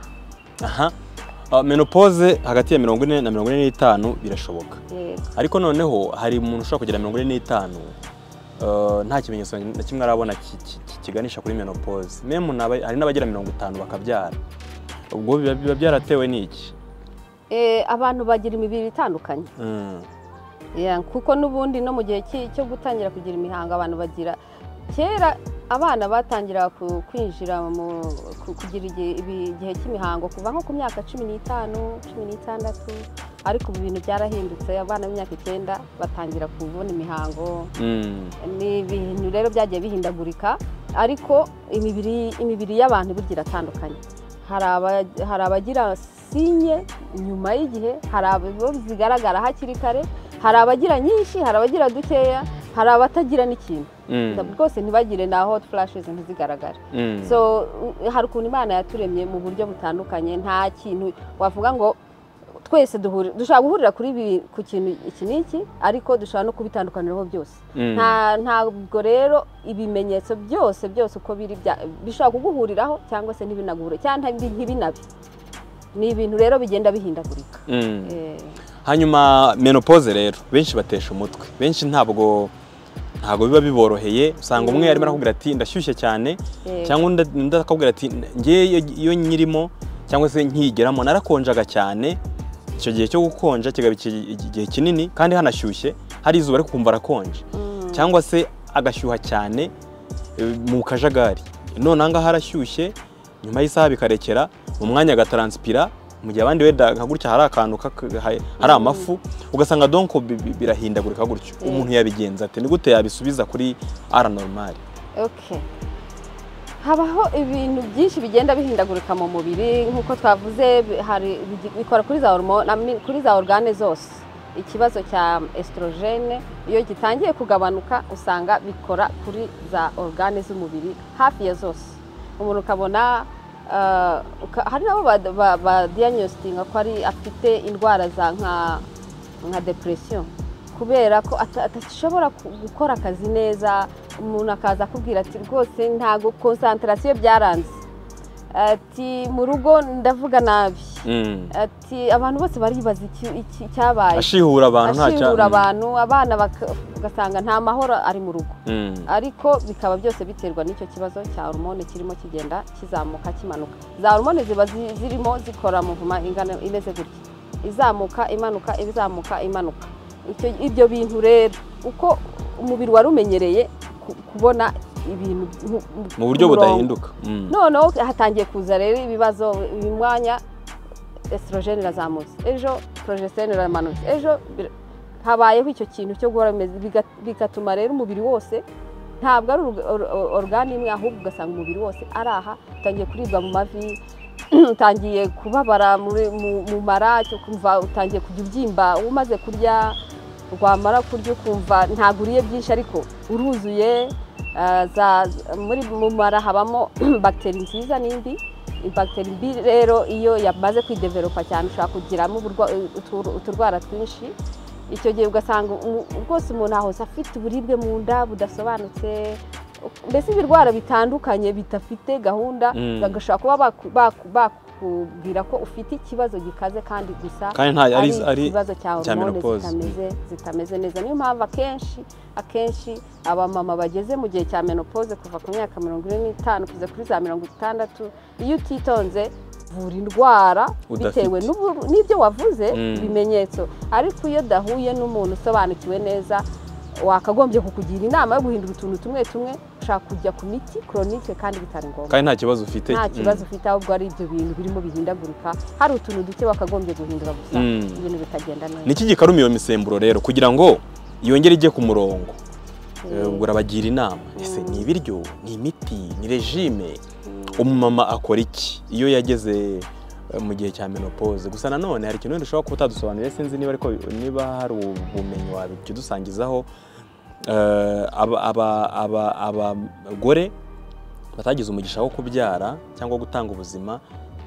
aha Ah, menopause hagati ya mirongo ine na mirongo ine n'itanu birashoboka yego ariko noneho hari umuntu ushobora kugira mirongo ine n'itanu eh, nta kimenyetso na kimwe arabona ki- ki- ki- kiganisha kuri menopause memu n'aba- hari n'abagira mirongo itanu bakabyara ubwo biba biba byaratewe n'iki Eh, abantu bagira imibiri itandukanye Mm. Yeah, kuko n'ubundi no mu gihe ki- cyo gutangira kugira imihango abantu bagira kera abana batangiraga ku- kwinjira mu ku- kugira igihe ibi- igihe cy'imihango kuva nko ku myaka cumi n'itanu cumi n'itandatu ariko ubu ibintu byarahindutse abana b'imyaka icyenda batangira kubona imihango Mm. ni ibintu rero byagiye bihindagurika ariko imibiri imibiri y'abantu burya iratandukanye hari aba- hari abagira sinye nyuma y'igihe hari abo zigaragara hakiri kare hari abagira nyinshi hari abagira dukeya hari abatagira n'ikintu Mm. rwose ntibagire na hot flashes ntizigaragare Mm. so uh, hari ukuntu imana yaturemye mu buryo butandukanye nta kintu wavuga ngo twese duhuri- dushobora guhurira kuri ibi- ku kintu iki n'iki ariko dushobora no kubitandukaniraho byose Mm. nta ntabwo rero ibimenyetso byose byose uko biri bya- bishobora kuguhuriraho cyangwa se ntibinaguhure cyangwa ntibi- ntibinabe ni ibintu rero bigenda bihindagurika Mm. Eh, hanyuma menopause rero benshi batesha umutwe benshi ntabwo ntabwo biba biboroheye usanga umwe arimo arakubwira ati ndashyushye cyane Yego. cyangwa undi undi akakubwira ati nge iyo nyirimo cyangwa se nkigeramo narakonjaga cyane icyo gihe cyo gukonja kigaba iki- igihe kinini kandi hanashyushye hari izuba ariko kumva arakonje cyangwa se agashyuha cyane e, mu kajagari none ahangaha harashyushye nyuma y'isaha bikarekera mu mwanya agataranspira mu gihe abandi wenda nka gutya hari akantu kaka- ha- hari amafu ugasanga donko bi- bi- birahindagurika gutyo Mm. umuntu yabigenza ate ni gute yabisubiza kuri ara normal okay habaho ibintu byinshi bigenda bihindagurika mu mubiri nk'uko twavuze bi- hari bigi- bikora kuri za hormo- na mi- kuri za organe zose ikibazo cya esitorogene iyo gitangiye kugabanuka usanga bikora kuri za organe z'umubiri hafi ya zose umuntu ukabona ah, uka- hari nabo badiyanositinga ko ari afite indwara za nka nka depresiyo kubera ko ata- atashobora ku- gukora akazi neza umuntu akaza akubwira ati rwose ntabwo konsantarasiyo byaranze ati mu rugo ndavuga nabi Mm. ati abantu bose baribaza iki- iki- icyabaye ashihura abantu nta ashingura abantu abana baka- ugasanga nta mahoro ari mu rugo Mm. ariko bikaba byose biterwa n'icyo kibazo cya hormone kirimo kigenda kizamuka kimanuka za hormone ziba zi- zirimo zikora mu vuma ingana imeze gutya izamuka imanuka izamuka imanuka Icyo- ibyo bintu rero uko umubiri wari umenyereye ku- kubona ibintu mu- mu buryo ku murongo. budahinduka Mm. noneho hatangiye kuza rero ibibazo uyu mwanya esitorogene irazamutse ejo porojesitorone iramanutse ejo bir- habayeho icyo kintu cyo guhora bimeze biga- bigatuma rero umubiri wose ntabwo ari oru- oru- orugane imwe ahubwo ugasanga umubiri wose ari aha utangiye kuribwa mu mavi utangiye kubabara muri- mu mu mara cyo kumva utangiye kujya ubyimba umaze kurya wamara kurya ukumva ntabwo uriye byinshi ariko uruzuye ah, za- muri mu mara habamo bagiteri nziza n'indi bagiteri mbi rero iyo yamaze kwideveropa cyane ushobora kugiramo uburwa- utur- uturwara twinshi icyo gihe ugasanga umu- rwose umuntu ahose afite uburibwe mu nda budasobanutse mbese ibirwara bitandukanye bidafite gahunda Mm. bagashobora kuba baku- baku- bakubwira ko ufite ikibazo gikaze kandi gusa kandi nta ari ari ari ikibazo cya cya hormone menopause. zitameze zitameze neza niyo mpamvu akenshi akenshi abamama bageze mu gihe cya menopause kuva ku myaka mirongo ine n'itanu kugeza kuri za mirongo itandatu iyo utitonze vura indwara Udafite. bitewe n'ubu- n'ibyo wavuze Mm. ibimenyetso ariko iyo udahuye n'umuntu usobanukiwe neza wakagombye kukugira inama yo guhindura utuntu tumwe tumwe ushaka kujya ku miti koronike kandi bitari ngombwa kandi nta kibazo ufite nta Mm. kibazo ufite ahubwo ari ibyo bintu birimo bihindagurika hari utuntu duke bakagombye guhindura gusa Mm. ibintu bikagenda neza niki gikaruma iyo misemburo rero kugira ngo yongere ijye ku murongo Eh, ubwo urabagira inama ese ni ibiryo ni imiti ni regime umumama akora iki iyo yageze eh, mu gihe cya menopause gusa nanone hari ikintu wenda ushobora kuba utadusobanuriye sinzi niba ariko niba hari ubumenyi wabikidusangizaho Eh, aba- aba- aba- abagore batagize umugisha wo kubyara cyangwa gutanga ubuzima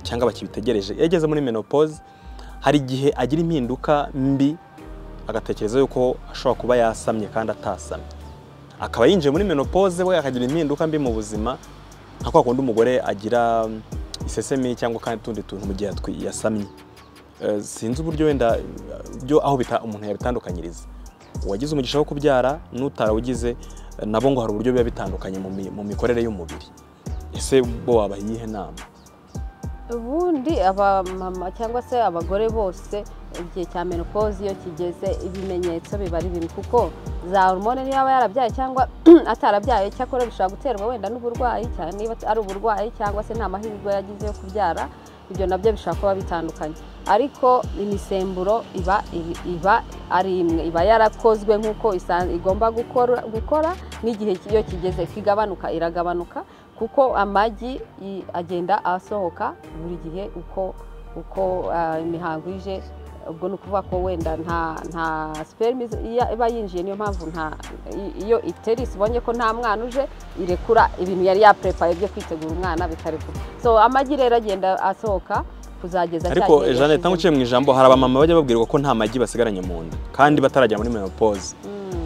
cyangwa bakibitegereje iyo ageze muri menopause hari igihe agira impinduka mbi agatekereza yuko ashobora kuba yasamye kandi atasamye akaba yinjiye muri menopause we akagira impinduka mbi mu buzima nka kwa kundi umugore agira mm, isesemi cyangwa kandi utundi tuntu mu gihe yatwi- yasamye Eh, sinzi uburyo wenda eh, byo aho bita umuntu yabitandukanyiriza uwagize umugisha wo kubyara n'utarawugize eh, nabo ngo hari uburyo biba bitandukanye mu mi- mu mikorere y'umubiri ese bo wabaha iyihe nama ubundi abamama cyangwa se abagore bose igihe cya menopause iyo kigeze ibimenyetso biba ari bimwe kuko za hormone niyo aba yarabyaye cyangwa atarabyaye cyakora bishobora guterwa wenda n'uburwayi cyane niba ari uburwayi cyangwa se nta mahirwe yagize yo kubyara ibyo nabyo bishobora kuba bitandukanye ariko imisemburo iba iri- iba ari imwe iba yarakozwe nk'uko isa- igomba gukora gukora n'igihe iyo kigeze kigabanuka iragabanuka kuko amagi i- agenda asohoka buri gihe uko uko ah, imihango ije ubwo ni ukuvuga ko wenda nta nta sperme iza- iya- iba yinjiye niyo mpamvu nta i- iyo iterisi ibonye ko nta mwana uje irekura ibintu yari yapurepaye byo kwitegura umwana bikarekura so amagi rero agenda asohoka kuzageza cya ariko gihe jeanette yashizemo. ntago uciye mu ijambo hari abamama bajya babwirwa ko nta magi basigaranye mu nda kandi bataragera muri menopause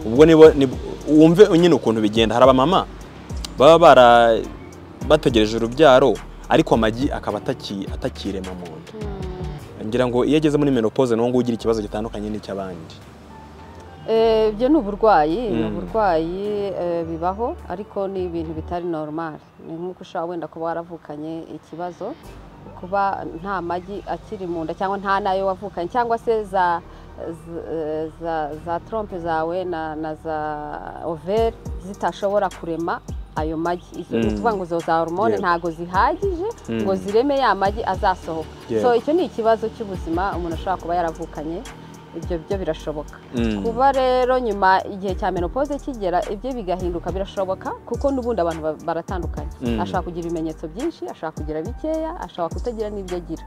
ubwo nibo nib- wumve nyine ukuntu bigenda hari abamama baba bara bategereje urubyaro ariko amagi akaba ataki- atakirema mu nda Mm. ngira ngo iyo ageze muri menopause niwo nguwo ugira ikibazo gitandukanye n'icy'abandi Eh, ibyo ni uburwayi ni Mm. uburwayi eh, bibaho ariko ni ibintu bitari normal ni nk'uko ushobora wenda kuba waravukanye ikibazo kuba nta magi akiri mu nda cyangwa nta n'ayo wavukanye cyangwa se za z- eh, za, za trompe zawe na, na za overe zitashobora kurema ayo magi Icyo ni Mm. ukuvuga ngo zo za hormone Yego. ntago zihagije Mm. ngo zireme ya magi azasohoka Yego. so icyo ni ikibazo cy'ubuzima umuntu ashobora kuba yaravukanye ibyo byo birashoboka Mm. kuba rero nyuma igihe cya menopause kigera ibyo bigahinduka birashoboka kuko n'ubundi abantu ba- baratandukanye Mm. ashobora kugira ibimenyetso byinshi ashobora kugira bikeya ashobora kutagira n'ibyo agira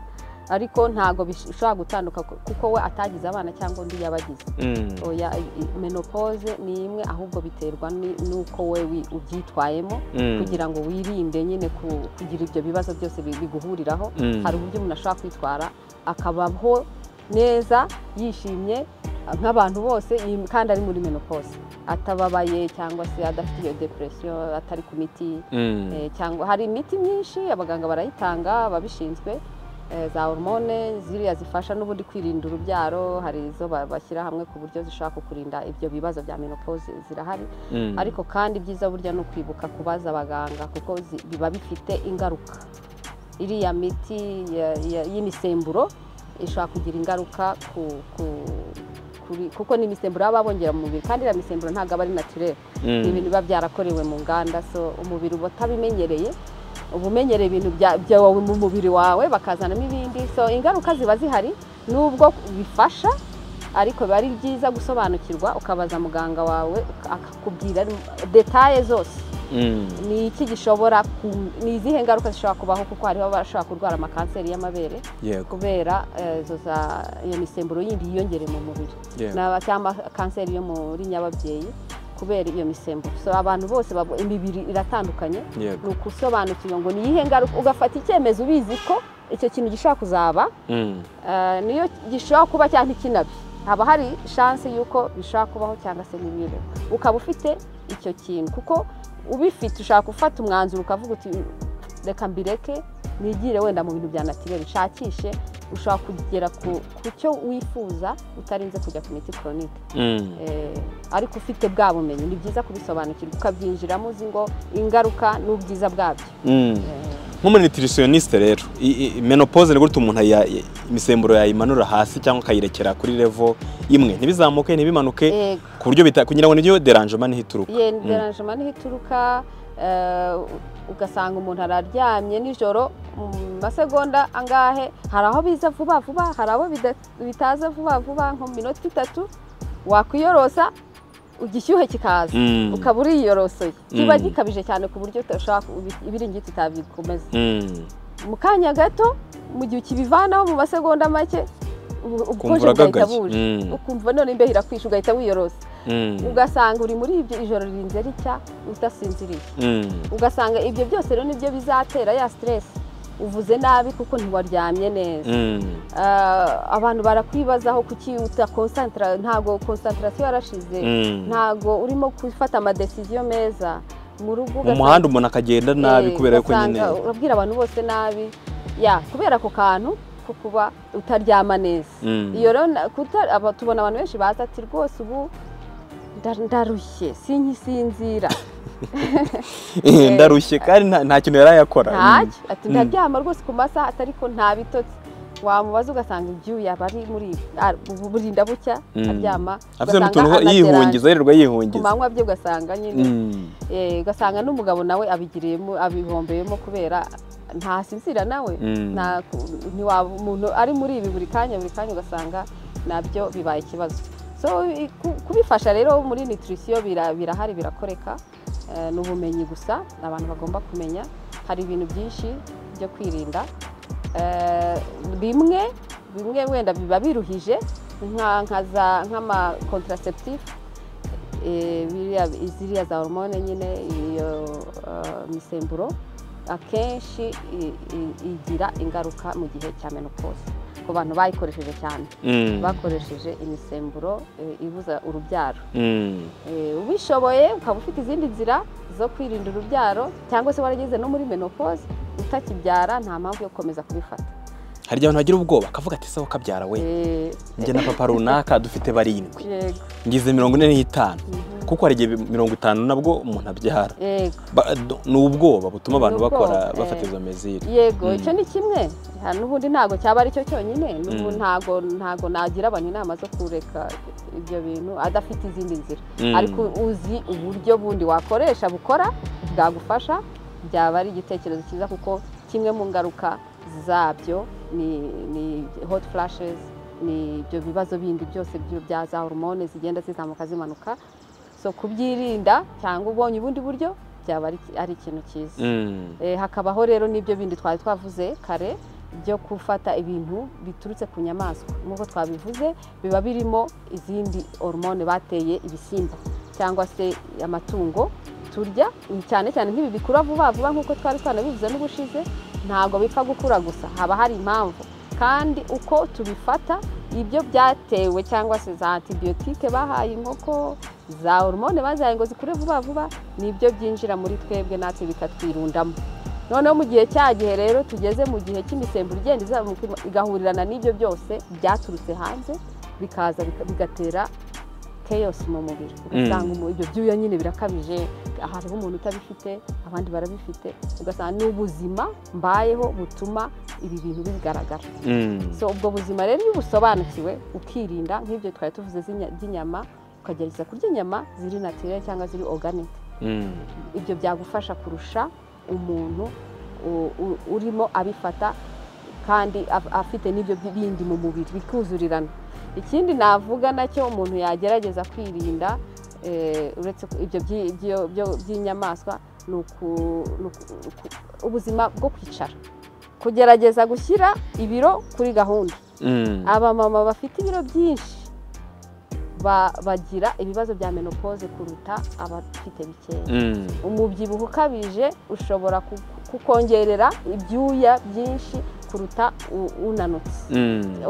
ariko ntabwo bishobora gutanduka kuko we atagize abana cyangwa undi yabagize Mm. oya i- i- menopause ni imwe ahubwo biterwa ni- n'uko we wi- ubyitwayemo Mm. kugira ngo wirinde nyine ku- kugira ibyo bibazo byose bi- biguhuriraho Mm. hari uburyo umuntu ashobora kwitwara akabaho neza yishimye nk'abantu bose iyi- kandi ari muri menopause atababaye cyangwa se adafite iyo depression atari ku miti Mm. Eh, cyangwa hari imiti myinshi abaganga barayitanga ababishinzwe eh, za hormone ziriya zifasha n'ubundi kwirinda urubyaro hari izo ba- bashyira hamwe ku buryo zishobora kukurinda ibyo bibazo bya menopause zirahari Mm. ariko kandi ibyiza burya ni ukwibuka kubaza abaganga kuko zi- biba bifite ingaruka iriya miti ya- ya- y'imisemburo ishobora kugira ingaruka ku, ku, kuri, kuko ni imisemburo baba bongera mu mubiri kandi iriya misemburo ntabwo aba ari naturere Mm. ni ibintu biba byarakorewe mu nganda so umubiri uba utabimenyereye uba umenyereye ibintu bya- byawe mu mubiri wawe bakazanamo ibindi so ingaruka ziba zihari nubwo bifasha ariko biba ari byiza gusobanukirwa ukabaza muganga wawe akakubwira detaye zose Mm. ni iki gishobora ku- ni izihe ngaruka zishobora kubaho kuko hariho abashobora kurwara amakanseri y'amabere yego kubera eh, zo za iyo misemburo yindi yiyongere mu mubiri Yego. Ni aba- cyangwa kanseri yo muri nyababyeyi kubera iyo misemburo so abantu bose babo- imibiri iratandukanye yego ni ukusobanukirwa ngo ni iyihe ngaruka ugafata icyemezo ubizi ko icyo kintu gishobora kuzaba Mm. eh, niyo gishobora kuba cyangwa ikinabi haba hari shanse y'uko bishobora kubaho cyangwa se n'ibiri ukaba ufite icyo kintu kuko ubifite ushaka gufata umwanzuro ukavuga uti reka mbireke nigire wenda mu bintu bya natirere nshakishe ushobora kugera ku ku cyo wifuza utarinze kujya ku miti koronike Mm. Eh, ariko ufite bwa bumenyi ni byiza kubisobanukirwa ukabyinjiramo uzi ngo ingaruka n'ubwiza bwabyo Mm. Eh, nk'umunitirisiyonisite rero i- i- menopause ni gutya umuntu aya- i- imisemburo yayimanura hasi cyangwa akayirekera kuri levo imwe ntibizamuke ntibimanuke yego ku buryo bita- kugira ngo nibyo deranjema ntihituruka Mm. yenderanjema niho ituruka eh, ugasanga umuntu araryamye nijoro mu masegonda angahe hari aho biza vuba vuba hari aho bida- bitaza vuba vuba nko mu minota itatu wakwiyorosa igishyuhe kikaza Mm. ukaba uriyorosoye kiba Mm. gikabije cyane ku buryo utashaka ibiringiti utabikomeza Mm. mu kanya gato mu gihe ukibivanaho mu masegonda make ubu- ubukonje Ukumva bugahita uragagaye. buje Mm. ukumva none imbeho irakwishe ugahita wiyorosa Mm. ugasanga uri muri ibyo ijoro ririnze ricya udasinziriye Mm. ugasanga ibyo byose rero nibyo bizatera ya siteresi uvuze nabi kuko ntiwaryamye neza Mm. Ah, abantu barakwibazaho kuki utakonsantara ntabwo konsantarasiyo yarashize Mm. ntabwo urimo gufata amadesiziyo meza mu rugo mu ugasanga- muhanda umuntu akagenda nabi Eh, kubera yuko ugasanga nyine urabwira abantu bose nabi ya kubera ako kantu ko kuba utaryama neza Mm. iyo rero na- kuta- aba- tubona abantu benshi baza ati rwose ubu nda- ndarushye sinkisinzira Eh, ndarushye kandi nta- nta kintu yari yakora Mm. ntacyo ati ndaryama rwose ku masaha atari ko nta bitotsi wamubaza ugasanga ibyuya aba ari muri ah, ubu burinda bucya Mm. aryama afite ugasanga n'utuntu anateranje. yihungiza yirirwa ku yihungiza manywa bye ugasanga nyine Mm. Eh, ugasanga n'umugabo nawe abigiriyemo abihombeyemo kubera ntasinzira nawe Mm. Nta- ntiwaba umuntu ari muri ibi buri kanya buri kanya ugasanga nabyo bibaye ikibazo so i- ku- kubifasha rero muri nitirisiyo birahari birakoreka Eh, ni ubumenyi gusa abantu bagomba kumenya hari ibintu byinshi byo kwirinda Eh, bimwe bimwe wenda biba biruhije nka- nka za- nk'ama contraceptive eh, biriya ziriya za hormone nyine iyo eh, misemburo akenshi i- i- igira ingaruka mu gihe cya menopause ku bantu bayikoresheje cyane Mm. bakoresheje imisemburo eh, ibuza urubyaro Mm. Eh, ubishoboye ukaba ufite izindi nzira zo kwirinda urubyaro cyangwa se warageze no muri menopause utakibyara nta mpamvu yo gukomeza kubifata hari igihe abantu bagira ubwoba akavuga ati sawa kabyara we Eh, njye na papa runaka dufite barindwi yego ngize mirongo ine n'itanu kuko hari igihe mirongo itanu nabwo umuntu abyara yego Ba- do- ni ubwoba butuma abantu Ni ubwoba, bakora eh. bafata izo mezire yego Mm. icyo ni kimwe Ha, n'ubundi ntabwo cyaba ari cyo cyonyine n'ubu Mm. ntabwo ntabwo nagira abantu inama zo kureka ibyo bintu adafite izindi nzira Mm. ariko uzi uburyo bundi wakoresha bukora bwagufasha byaba ari igitekerezo cyiza kuko kimwe mu ngaruka zabyo ni ni hot flashes ni ibyo bibazo bindi byose byo- bya za hormone zigenda zizamuka zimanuka so kubyirinda cyangwa ubonye ubundi buryo byaba ari ari ikintu cyiza Mm. Eh, hakabaho rero n'ibyo bindi twari twavuze kare byo gufata ibintu biturutse ku nyamaswa nk'uko twabivuze biba birimo izindi hormone bateye ibisimba cyangwa se amatungo turya cyane cyane nk'ibi bikura vuba vuba nk'uko twari twanabivuze n'ubushize ntabwo bipfa gukura gusa haba hari impamvu kandi uko tubifata ibyo byatewe cyangwa se za antibiyotike bahaye inkoko za hormone bazihaye ngo zikure vuba vuba nibyo byinjira muri twebwe natwe bikatwirundamo noneho mu gihe cya gihe rero tugeze mu gihe cy'imisemburo igenda izamuka igahurirana n'ibyo byose byaturutse hanze bikaza bika- bigatera keyosi mu mubiri ugasanga umu- ibyo byuya nyine birakabije aha hariho umuntu utabifite abandi barabifite ugasanga ni ubuzima mbayeho butuma ibi bintu bigaragara so ubwo buzima rero iyo ubusobanukiwe ukirinda nk'ibyo twari tuvuze z'inya- by'inyama ukagerageza kurya inyama ziri natirere cyangwa ziri oganike ibyo byagufasha kurusha umuntu u- u- urimo abifata kandi af- afite n'ibyo bindi mu mubiri bikuzurirana ikindi navuga nacyo umuntu yagerageza kwirinda eh, uretse ko ibyo byi- byo- byo- by'inyamaswa ni uku- ni uku- uku- ubuzima bwo kwicara kugerageza gushyira ibiro kuri gahunda abamama bafite ibiro byinshi ba- bagira ibibazo bya menopause kuruta abafite bikeya umubyibuho ukabije ushobora ku- kukongerera ibyuya byinshi kuruta u- unanutse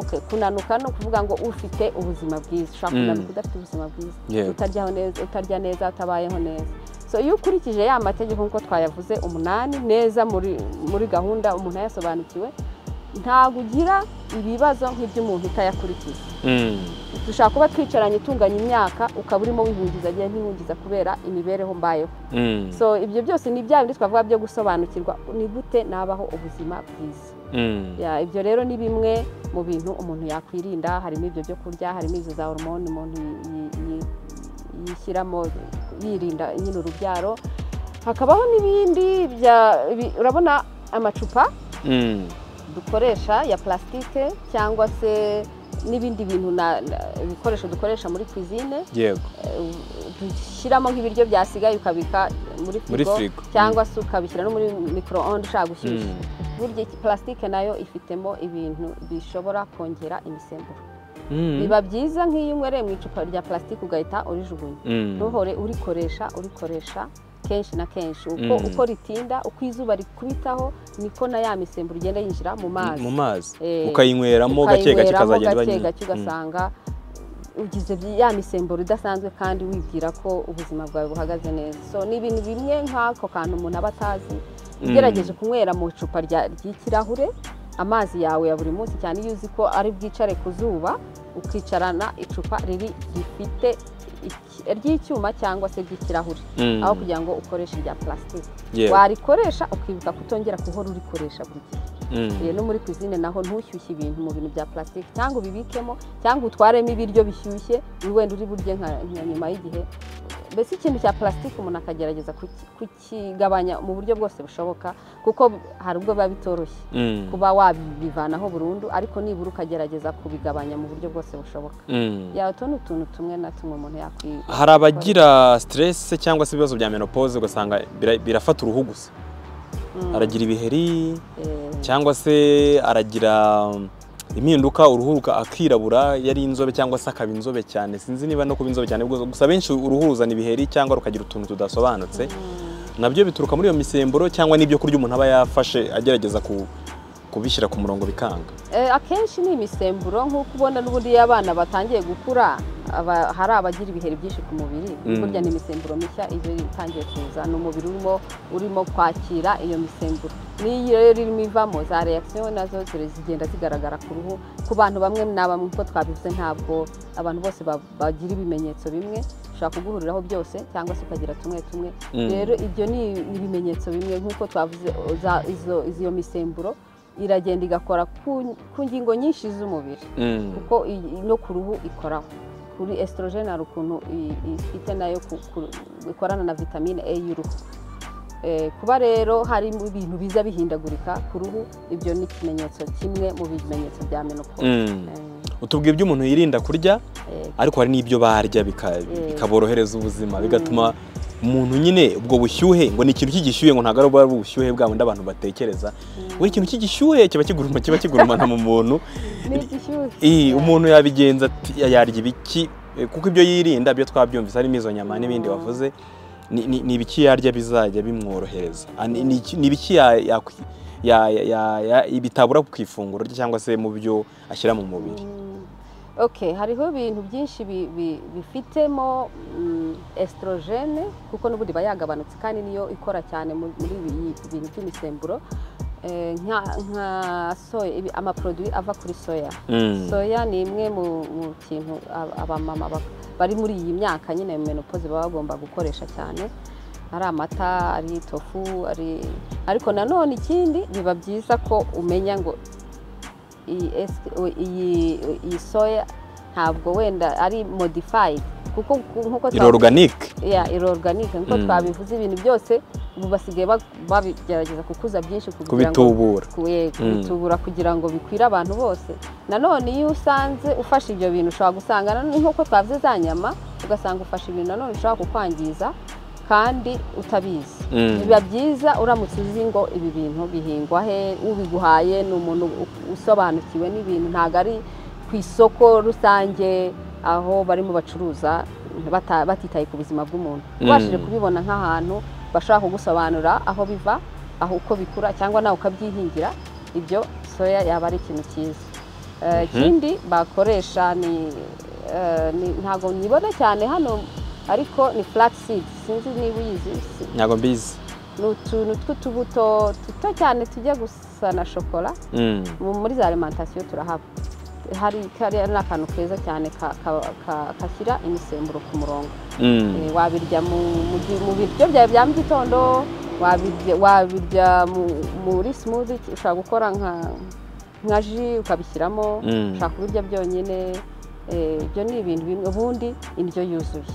Okay, kunanuka ni ukuvuga ngo ufite ubuzima bwiza ushobora Mm. kunanuka udafite ubuzima bwiza Yego. utaryaho neza utarya neza utabayeho neza so iyo ukurikije ya mategeko nk'uko twayavuze umunani neza muri muri gahunda umuntu yasobanukiwe ntabwo ugira ibibazo nk'iby'umuntu utayakurikiza dushobora kuba twicaranye itunganya imyaka ukaba urimo wihungiza agiye ntihungiza kubera imibereho mbayeho so ibyo byose ni bya bindi twavuga byo gusobanukirwa ni gute nabaho ubuzima bwiza Ya, ibyo rero ni bimwe mu bintu umuntu yakwirinda harimo ibyo byo kurya harimo izo za hormone umuntu yi- yi- yi- yishyiramo yirinda nyine urubyaro hakabaho n'ibindi bya bi- urabona amacupa dukoresha ya plastique cyangwa se n'ibindi bintu na- na- ibikoresho dukoresha muri cuisine yego dushyiramo nk'ibiryo byasigaye ukabika muri muri firigo firigo cyangwa se ukabishyira no muri micro-onde ushaka gushyushya Mm. burya plastique nayo ifitemo ibintu bishobora kongera imisemburo Mm. biba byiza nk'iyo unywereye mu icupa rya plastique ugahita urijugunya Mm. ntuhore urikoresha urikoresha kenshi na kenshi uko Mm. uko ritinda uko izuba rikubitaho niko na ya misemburo igenda yinjira mu mazi mu mazi Eh, ukayinyweramo gake gake ukayinyweramo ikazagenda iba gake nyinshi. gake ugasanga ugize byi- ya misemburo idasanzwe kandi wibwira ko ubuzima bwawe buhagaze neza so ni ibintu bimwe nk'ako kantu umuntu aba atazi ugerageje kunywera mu icupa rya- ry'ikirahure amazi yawe ya buri munsi cyane iyo uzi ko ari bwicare ku zuba ukicarana icupa riri rifite iki- ry'icyuma cyangwa se ry'ikirahure Mm. aho kugira ngo ukoreshe irya plastique Yewe. warikoresha ukibuka kutongera kuhora urikoresha buri gihe Mm. rero no muri cuisine naho ntushyushye ibintu mu bintu bya plastique cyangwa ubibikemo cyangwa utwaremo ibiryo bishyushye uri wenda uri burye nka nka nyuma y'igihe mbese ikintu cya plastique umuntu akagerageza kuki- kukigabanya mu buryo bwose bushoboka kuko hari ubwo biba bitoroshye Mm. kuba wabivanaho burundu ariko nibura ukagerageza kubigabanya mu buryo bwose bushoboka Mm. ya utu ni utuntu tumwe na tumwe umuntu yakwi hari abagira stress cyangwa se ibibazo bya menopause ugasanga bira- birafata uruhu gusa Mm, aragira ibiheri eh, cyangwa se aragira um, impinduka uruhu ruka- akirabura yari inzobe cyangwa se akaba inzobe cyane sinzi niba no kuba inzobe cyane gusa gusa benshi uruhu ruzana ibiheri cyangwa rukagira utuntu tudasobanutse nabyo bituruka muri iyo misemburo cyangwa n'ibyo kurya umuntu aba yafashe agerageza ku- kubishyira ku murongo bikanga Eh, akenshi ni imisemburo nk'uko ubona n'ubundi iyo abana batangiye gukura aba- hari abagira ibiheri byinshi ku mubiri Mm. burya ni imisemburo mishya iba itangiye kuza ni umubiri urimo urimo kwakira iyo misemburo n'iyo rero irimo ivamo za reaction nazo zire- zigenda zigaragara ku ruhu ku bantu bamwe na bamwe uko twabivuze ntabwo abantu bose ba- bagira ibimenyetso bimwe ushobora kuguhuriraho byose cyangwa se ukagira tumwe tumwe Mm. rero ibyo ni ibimenyetso bimwe nk'uko twavuze za- izo- iyo misemburo iragenda igakora ku ku ngingo nyinshi z'umubiri Mm. kuko iyi- no ku ruhu ikoraho kuri esitorogene hari ukuntu i- ifite nayo ku- ku- ikorana na vitamine e y'uruhu Eh, kuba rero harimo ibintu biza bihindagurika ku ruhu ibyo ni ikimenyetso kimwe mu bimenyetso bya menopause Mm. utubwiye ibyo umuntu yirinda kurya Eh, eh, ariko hari n'ibyo barya bika- Mm. bikaborohereza ubuzima bigatuma umuntu nyine ubwo bushyuhe ngo ni ikintu cy'igishyuhe ngo ntabwo ari ubwo ari ubushyuhe bwa bundi abantu batekereza we ikintu cy'igishyuhe kiba kiguruma kiba kigurumana mu muntu ni igishyushye Ii, umuntu yabigenza ati yarya ibiki Eh, kuko ibyo yirinda byo twabyumvise harimo izo nyama n'ibindi wavuze ni- ni ni ibiki yarya bizajya bimworohereza Ah, ni ni iki- ni ibiki ya- yakwi- ya- ya- ya- ya- bitabura ku ifunguro rye cyangwa se mu byo ashyira mu mubiri Mm. ok hariho ibintu byinshi bi- bi- bifitemo mm, estrogene kuko n'ubundi iba yagabanutse kandi niyo ikora cyane mu- muri ibi ibi bintu by'imisemburo Eh, nka- nka soya ibi- amaproduwi ava kuri soya Mm. soya ni imwe mu mu kintu ab- abamama bak- bari muri iyi myaka nyine mu menopoze baba bagomba gukoresha cyane ari amata ari tofu ari ariko nanone ikindi biba byiza ko umenya ngo iyi es- o- iyi iyi soya ntabwo wenda ari modifayidi kuko ku- nk'uko iri twabivuze- oruganike ya iroruganike nk'uko Mm. twabivuze ibintu byose ubu basigaye ba- babigerageza kukuza byinshi kugira ngo kubitubura kuye- Mm. kubitubura kugira ngo bikwire abantu bose nanone iyo usanze ufashe ibyo bintu ushobora gusanga nanone nk'uko twavuze za nyama ugasanga ufashe ibintu nanone ushobora kukwangiza kandi utabizi Mm. biba byiza uramutse uzi ngo ibi bintu bihingwa he ubiguhaye ni umuntu u- usobanukiwe n'ibintu ntabwo ari ku isoko rusange aho barimo bacuruza bata- batitaye ku buzima bw'umuntu Mm. ubashije kubibona nk'ahantu bashobora kugusobanura aho biva aho uko bikura cyangwa nawe ukabyihingira ibyo soya yaba ari ikintu cyiza Eh, ikindi bakoresha ni eh, ni- ntabwo nibona cyane hano ariko ni flax seed sinzi niba uyizi si- ntabwo mbizi ni utuntu tw'utubuto duto cyane tujya gusa na shokora Mm. mu- muri za alimentasiyo turahaba hari kariya ni akantu keza cyane ka- ka- ka- kashyira imisemburo ku murongo Mm. Eh, wabirya mu- mu gi- mu biryo byawe bya mu gitondo wabirya- wabirya mu- muri simuzi ushobora gukora nka nka ji ukabishyiramo Mm. ushobora kubirya byonyine Eh, ibyo ni ibintu bimwe ubundi indyo yuzuye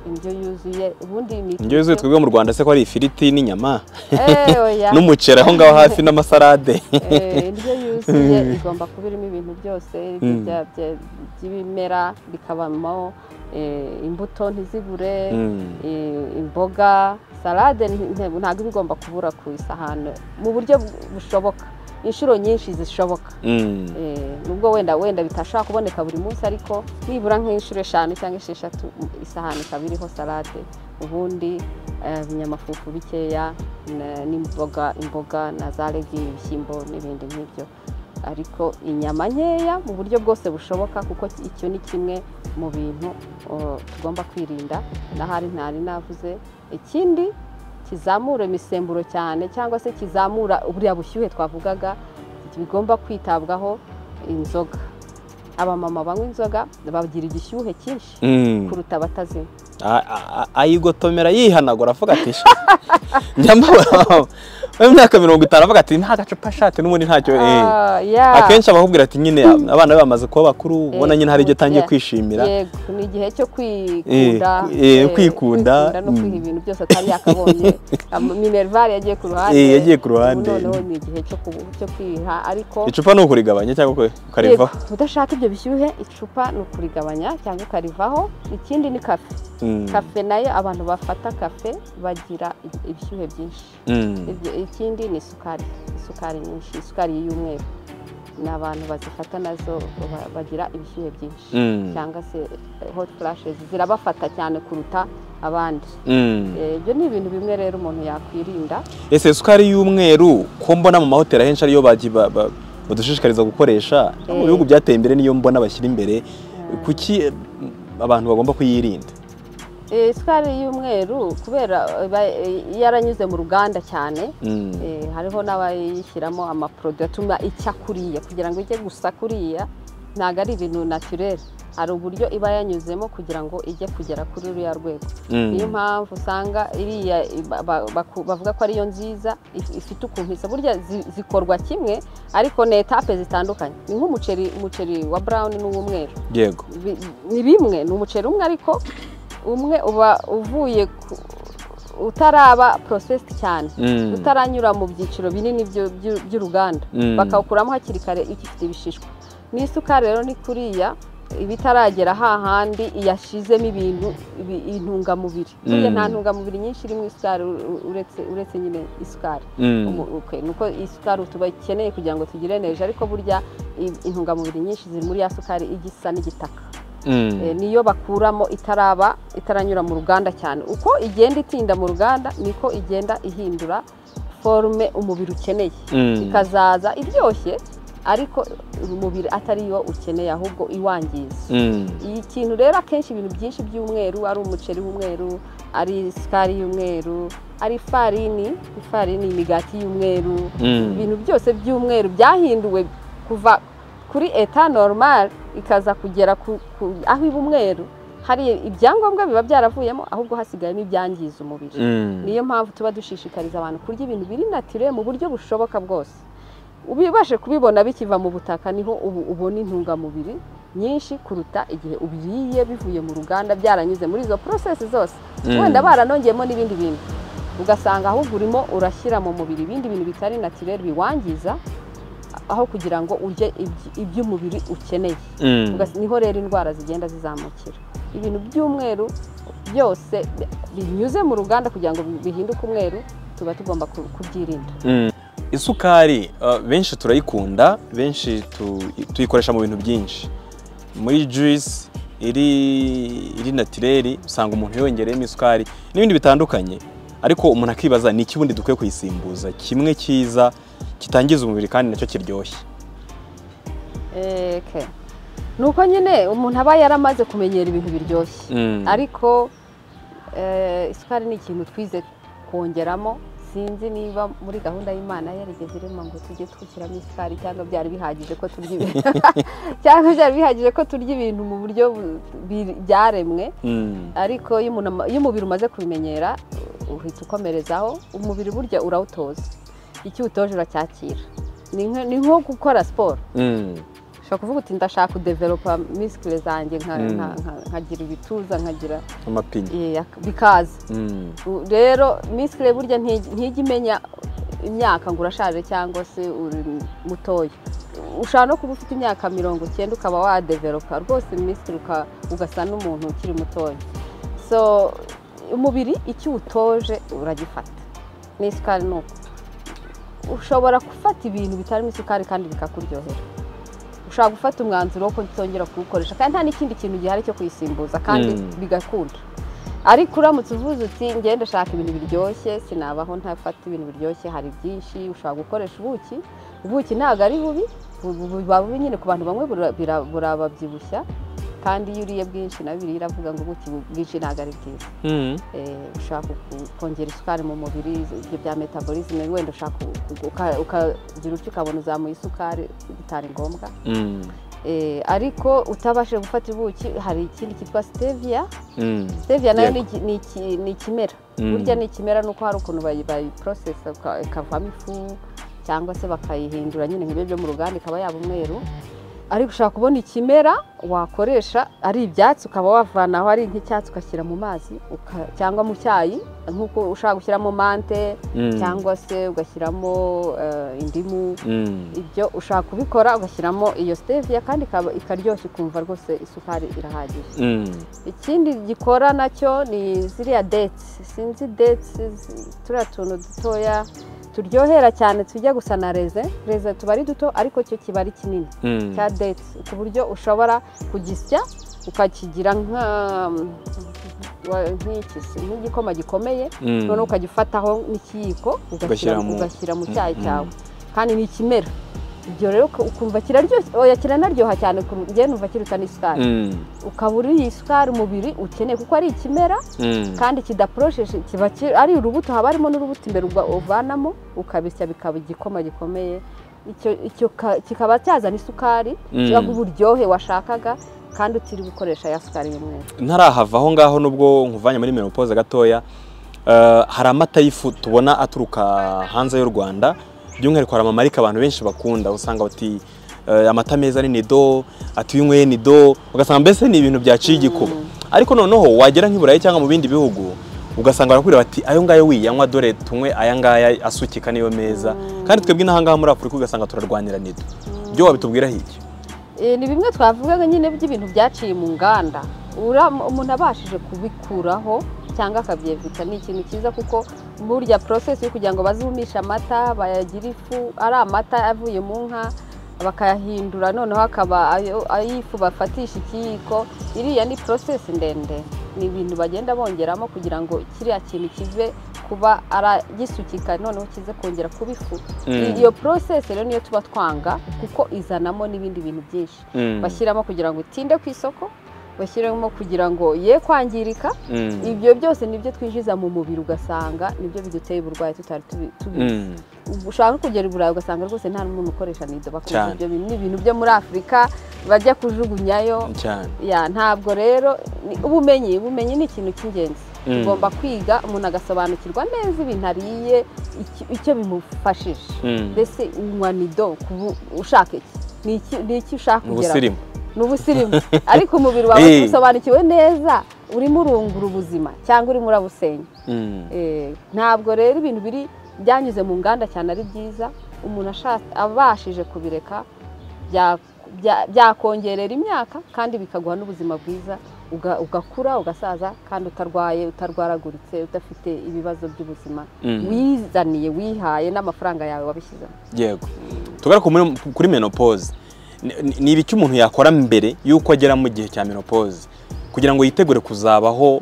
indyo yuzuye ubundi ni indyo yuzuye twebwe mu rwanda se ko ari ifiriti n'inyama Eh, oya. n'umuceri aho ngaho hafi n'amasarade Eh, indyo yuzuye igomba kuba irimo ibintu byose bya- bya- by'ibimera bikabamo eh, imbuto ntizibure Mm. eh, imboga salade nti- nte- ntabwo iba igomba kubura ku isahani mu buryo bu- bushoboka inshuro nyinshi zishoboka Mm. Eh, nubwo wenda wenda bitashobora kuboneka buri munsi ariko nibura nk'inshuro eshanu cyangwa esheshatu isahani ikaba iriho salade ubundi eh, ibinyamafufu bikeya na- n'imboga imboga na za legi ibishyimbo n'ibindi nk'ibyo ariko inyama nkeya mu buryo bwose bushoboka kuko icyo ni kimwe mu bintu o, tugomba kwirinda n'ahari ntari navuze ikindi kizamura imisemburo cyane cyangwa se kizamura uburiya bushyuhe twavugaga bigomba kwitabwaho inzoga abamama banywa inzoga bagira igishyuhe cyinshi Mm. kuruta abatazinywa A- a- a- ayigotomera yihanagura avuga ati "Sha, njya mbabara mu myaka mirongo itanu avuga ati nta gacupa shati n'ubundi ntacyo eh." Ah, yeah. akenshi abakubwira ati nyine abana be bamaze kuba bakuru ubona Eh, nyine hari ibyo utangiye yeah. kwishimira yego ni igihe cyo kwikunda Eh, eh, eh, kwikunda, no mm. kwiha ibintu byose atari yakabonye Am- minerval yagiye ku ruhande Eh, yagiye ku ruhande. ubu noneho ni igihe cyo ku- cyo kwiha ariko icupa ni ukurigabanya cyangwa uku- yego, ukarivaho udashaka ibyo bishyuhe icupa ni ukurigabanya cyangwa ukarivaho ikindi ni kafe Mm. kafe nayo abantu bafata kafe bagira ibi- ibishyuhe byinshi Mm. Ibyo- ikindi ni isukari isukari nyinshi isukari y'umweru ni abantu bazifata nazo ba- bagira ibishyuhe byinshi Mm. cyangwa se hot flashes zirabafata cyane kuruta abandi Mm. Eh, ibyo ni ibintu bimwe rero umuntu yakwirinda ese isukari y'umweru ko mbona mu mahoteli ahenshi ariyo bagi- ba- ba- badushishikariza gukoresha no mu Eh. bihugu byateye imbere niyo mbona bashyira imbere kuki eh, abantu bagomba kuyirinda Eh, isukari y'umweru kubera eh, ba- eh, yaranyuze mu ruganda cyane Mm. Eh, hariho n'abayishyiramo amaporoduwi atuma icya kuriya kugira ngo ijye gusa kuriya ntabwo ari ibintu naturere hari uburyo iba yanyuzemo kugira ngo ijye kugera kuri ruriya rwego Mm. niyo mpamvu usanga iriya ba- ba- baku- bavuga ko ariyo nziza if- ifite ukuntu isa burya zi- zikorwa kimwe ariko ni etape zitandukanye ni nk'umuceri umuceri wa burawuni n'uw'umweru yego Bi- ni bimwe ni umuceri umwe ariko umwe uba uvuye ku- utaraba porosesiti cyane Mm. utaranyura mu byiciro binini byo- byu- by'uruganda Mm. bakawukuramo hakiri kare igifite ibishishwa n'isukari rero ni kuriya ibitaragera hahandi iyashizemo ibintu ibi- intungamubiri buriya nta ntungamubiri nyinshi iri mu isukari u- u- uretse uretse nyine isukari Mm. Umu- okay, nuko isukari tubakeneye kugira ngo tugire neje ariko burya i- intungamubiri nyinshi ziri muri ya sukari igisa n'igitaka Mm. Eh, niyo bakuramo itaraba itaranyura mu ruganda cyane uko igenda itinda mu ruganda niko igenda ihindura forume umubiri ukeneye Mm. ikazaza iryoshye ariko umubiri atari yo ukeneye ahubwo iwangiza Mm. iyi kintu rero akenshi ibintu byinshi by'umweru ari umuceri w'umweru ari isukari y'umweru ari ifarini ifarini imigati y'umweru Mm. ibintu byose by'umweru byahinduwe kuva kuri eta normal ikaza kugera ku, ku, aho iba umweru hari ibyangombwa biba byaravuyemo ahubwo hasigayemo ibyangiza umubiri Mm. niyo mpamvu tuba dushishikariza abantu kurya ibintu biri natire mu buryo bushoboka bwose ubibashe kubibona bikiva mu butaka niho ubu ubona intungamubiri nyinshi kuruta igihe ubiriye bivuye mu ruganda byaranyuze muri izo porosesi zose Mm. wenda baranongeyemo n'ibindi bintu ugasanga ahubwo urimo urashyira mu mubiri ibindi bintu bitari naturel biwangiza aho kugira ngo urye ibyi- iby'umubiri ukeneye Mm. Ugas- niho rero indwara zigenda zizamukira ibintu by'umweru byose bi- binyuze mu ruganda kugira ngo bi- bihinduke umweru tuba tugomba ku- kubyirinda Mm. isukari uh, benshi turayikunda benshi tu- tuyikoresha mu bintu byinshi muri juice iri iri natireri usanga umuntu yongereyemo isukari n'ibindi bitandukanye ariko umuntu akibaza ni iki ubundi dukwiye kuyisimbuza kimwe cyiza kitangiza umubiri kandi nacyo kiryoshye Eh, okay. ni uko nyine umuntu aba yaramaze kumenyera ibintu biryoshye Mm. ariko eh, isukari ni ikintu twize kongeramo sinzi niba muri gahunda y'imana yarigeze irema ngo tujye twushyiramo isukari cyangwa byari bihagije ko turya ibintu cyangwa byari bihagije ko turya ibintu mu buryo bu- bi- byaremwe Mm. ariko iyo umuntu ama- iyo umubiri umaze kubimenyera uhita ukomerezaho umubiri burya urawutoza icyo uwutoje uracyakira ni nka- ni nko gukora siporo Mm. ushobora kuvuga uti ndashaka kudeveropa misikire zanjye nka- Mm. nka- nka- nkagira ibituza nkagira amapine eh, ak- bikaza Mm. U- rero misikire burya ntijya ntijya imenya imyaka ngo urashaje cyangwa se uri mutoya ushobora no kuba ufite imyaka mirongo icyenda ukaba wadeveropa rwose misikire uka- ugasa n'umuntu ukiri mutoya so umubiri icyo uwutoje uragifata n'isukari ni uko ushobora gufata ibintu bitarimo isukari kandi bikakuryohera ushobora gufata umwanzuro wo kutongera kuwukoresha kandi nta n'ikindi kintu gihari cyo kuyisimbuza kandi Mm. bigakunda ariko uramutse uvuze uti ngende ushaka ibintu biryoshye sinabaho ntafata ibintu biryoshye hari byinshi ushobora gukoresha ubuki ubuki ntabwo ari bubi bu- bu- buba bubi nyine ku bantu bamwe bura- bira- burababyibushya kandi iyo uriye bwinshi nawe biriya iravuga ngo ubuki bwinshi ntabwo ari bwiza Mm. Eh, ushaka ku- kongera isukari mu mubiri ibyo bya metabolisme wenda ushaka ku- uka- ukagira utyo ukabona uzamuye isukari bitari ngombwa Mm. Eh, ariko utabashije gufata ubuki hari ikindi cyitwa stevia Mm. stevia nayo Yego. ni iki- ni iki- ni ikimera Mm. burya ni ikimera nuko hari ukuntu bayi- bayiprocessa uka- ikavamo ifu cyangwa se bakayihindura nyine nk'ibyo byo mu ruganda ikaba yaba umweru ariko ushobora kubona ikimera wakoresha ari ibyatsi ukaba wavanaho ari nk'icyatsi ugashyira mu mazi uka- cyangwa mu cyayi nk'uko ushobora gushyiramo mante Mm. cyangwa se ugashyiramo eh, indimu Mm. ibyo ushaka kubikora ugashyiramo iyo stevia kandi ikaba- ikaryoshya ukumva rwose isukari irahagije Mm. ikindi gikora nacyo ni ziriya detsi sinzi detsi zi- turiya tuntu dutoya turyohera cyane tujya gusa na reze reze tuba ari duto ariko cyo kiba ari kinini Mm. cya detsi ku buryo ushobora kugisya ukakigira nka wa- nk'iki se, nk'igikoma gikomeye Mm. noneho ukagifataho n'ikiyiko ugashyira Ugashyira mu- mu- ugashyira mu Mm, cyayi mm. cyawe kandi ni ikimera ibyo rero uku- ukumva kiraryoshye oya kiranaryoha cyane kuru- njyewe numva kiruta n'isukari Mm. ukaba uriye isukari umubiri ukeneye kuko ari ikimera Mm. kandi kidaporosheje kiba ki- ari urubuto haba harimo n'urubuto imbere uba- uvanamo ukabisya bikaba igikoma gikomeye Icyo- icyo ka- kikaba cyazana isukari Mm. kiba uburyohe washakaga kandi utiriwe ukoresha ya sukari y'umweru ntarahava aho ngaho nubwo nkuvanye muri menopause gatoya eh, hari amata y'ifu tubona aturuka hanze y'u rwanda by'umwihariko hari amamarika abantu benshi bakunda usanga bati eh, amata meza ni nido ati iyo unyweye nido ugasanga mbese ni ibintu byaciye igikuba ariko noneho wagera nk'i burayi cyangwa mu bindi bihugu ugasanga barakubwira bati ayo ngayo wiyanywa dore tunywe aya ngaya asukika niyo meza kandi twebwe n'ahangaha muri afurika ugasanga turarwanira nido byo wabitubwiraho iki Eh, ni bimwe twavugaga nyine by'ibintu byaciye mu nganda Ura- umuntu abashije kubikuraho cyangwa akabyevita ni ikintu cyiza kuko burya porosesi yo kugira ngo bazumishe amata bayagire ifu ari amata avuye mu nka bakayahindura noneho akaba ayo- ay'ifu bafatisha ikiyiko iriya ni porosesi ndende ni ibintu bagenda bongeramo kugira ngo kiriya kintu kive kuba ara- gisukika noneho kize kongera kuba ifu Mm. iyo porosesi rero niyo tuba twanga kuko izanamo n'ibindi bintu byinshi Mm. bashyiramo kugira ngo itinde ku isoko bashyiramo kugira ngo ye kwangirika Mm. ibyo byose nibyo twinjiza mu mubiri ugasanga nibyo biduteye uburwayi tutari tubi- tubizi Mm. ushaka no kugera i burayi ugasanga rwose nta n'umuntu ukoresha nido bakoresha Cyane. ibyo bintu ni ibintu byo muri afurika bajya kujugunyayo cyane ya ntabwo rero ni- ubumenyi ubumenyi ni ikintu cy'ingenzi Mm. ugomba kwiga umuntu agasobanukirwa neza ibintu ariye icyo- icyo bimufashije Mm. mbese unywa nido kubu- ushaka iki Ni iki- ni iki ushaka ni kugeraho ubusirimu ni ubusirimu ariko umubiri wawe Eh. usobanukiwe neza urimo urungura ubuzima cyangwa urimo urabusenya Mm. Eh, ntabwo rero ibintu biri byanyuze mu nganda cyane ari byiza umuntu ashatse abashije kubireka bya- bya- byakongerera imyaka kandi bikaguha n'ubuzima bwiza uga- ugakura ugasaza kandi utarwaye utarwaraguritse udafite ibibazo by'ubuzima Mm. wizaniye wihaye n'amafaranga yawe wabishyizemo yego tugaruka muri- kuri menopause Ni- ni- ni ibiki umuntu yakora mbere y'uko agera mu gihe cya menopause kugira ngo yitegure kuzabaho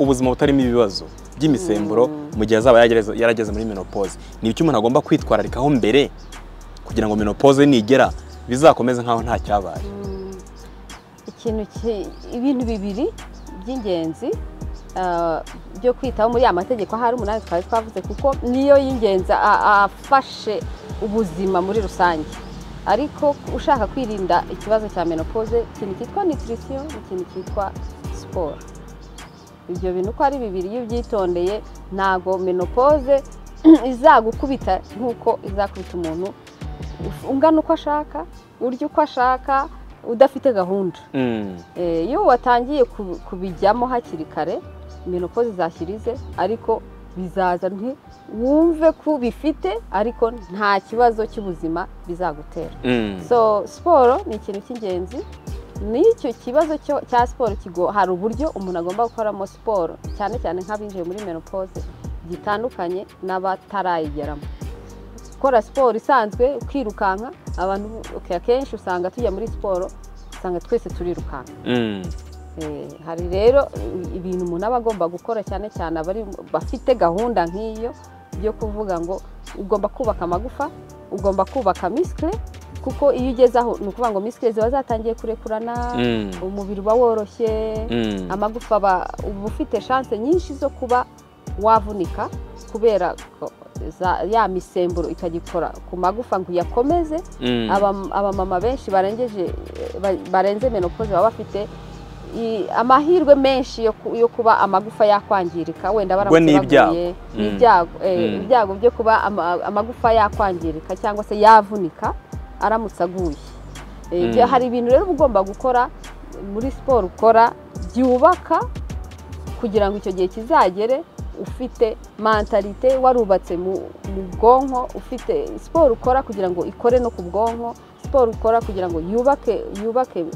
ubuzima butarimo ibibazo by'imisemburo mu gihe azaba yagereza- yarageze muri menopause ni ibiki umuntu agomba kwitwararikaho mbere kugira ngo menopause nigera bizakomeze nk'aho nta cyabaye ikintu ki- ibintu bibiri by'ingenzi ah, byo kwitaho muri ya mategeko ahari umunani twari twavuze kuko niyo y'ingenzi a- afashe ubuzima muri rusange ariko ushaka kwirinda ikibazo cya menopause ikintu cyitwa nutrition ikintu cyitwa siporo ibyo bintu uko ari bibiri iyo ubyitondeye ntabwo menopause izagukubita nk'uko izakubita umuntu ungana uko ashaka urya uko ashaka udafite gahunda Mm. Eh, iyo watangiye ku- kubijyamo hakiri kare menopoze zashyirize ariko bizaza nti wumve ko bifite ariko nta kibazo cy'ubuzima bizagutera Mm. so siporo ni ikintu cy'ingenzi n'icyo kibazo cyo- cya siporo kigo hari uburyo umuntu agomba gukoramo siporo cyane cyane nk'abinjiye muri menopoze gitandukanye n'abatarayigeramo gukora siporo isanzwe ukirukanka abantu okay, akenshi usanga tujya muri siporo usanga twese turirukanka Mm. Eh, hari rero i- ibintu umuntu aba agomba gukora cyane cyane abari bafite gahunda nk'iyo byo kuvuga ngo ugomba kubaka amagufa ugomba kubaka misikire kuko iyo ugeze aho ni ukuvuga ngo misikire ziba zatangiye kurekurana Mm. umubiri uba woroshye Mm. amagufa aba uba ufite shanse nyinshi zo kuba wavunika kubera ko za- ya misemburo ikagikora ku magufa ngo uyakomeze Mm. Aba- abamama benshi barengeje ba- barenze menopause baba bafite i- amahirwe menshi yo ku- yo kuba amagufa yakwangirika wenda baramutse n'ibyago. baguye Mm. ibyago eh, Mm. ibyago byo kuba ama- amagufa yakwangirika cyangwa se yavunika aramutse aguye Eh, Mm. byo- hari ibintu rero uba ugomba gukora muri siporo ukora byubaka kugira ngo icyo gihe kizagere ufite mentalite warubatse mu mu bwonko ufite siporo ukora kugira ngo ikore no ku bwonko siporo ukora kugira ngo yubake yubake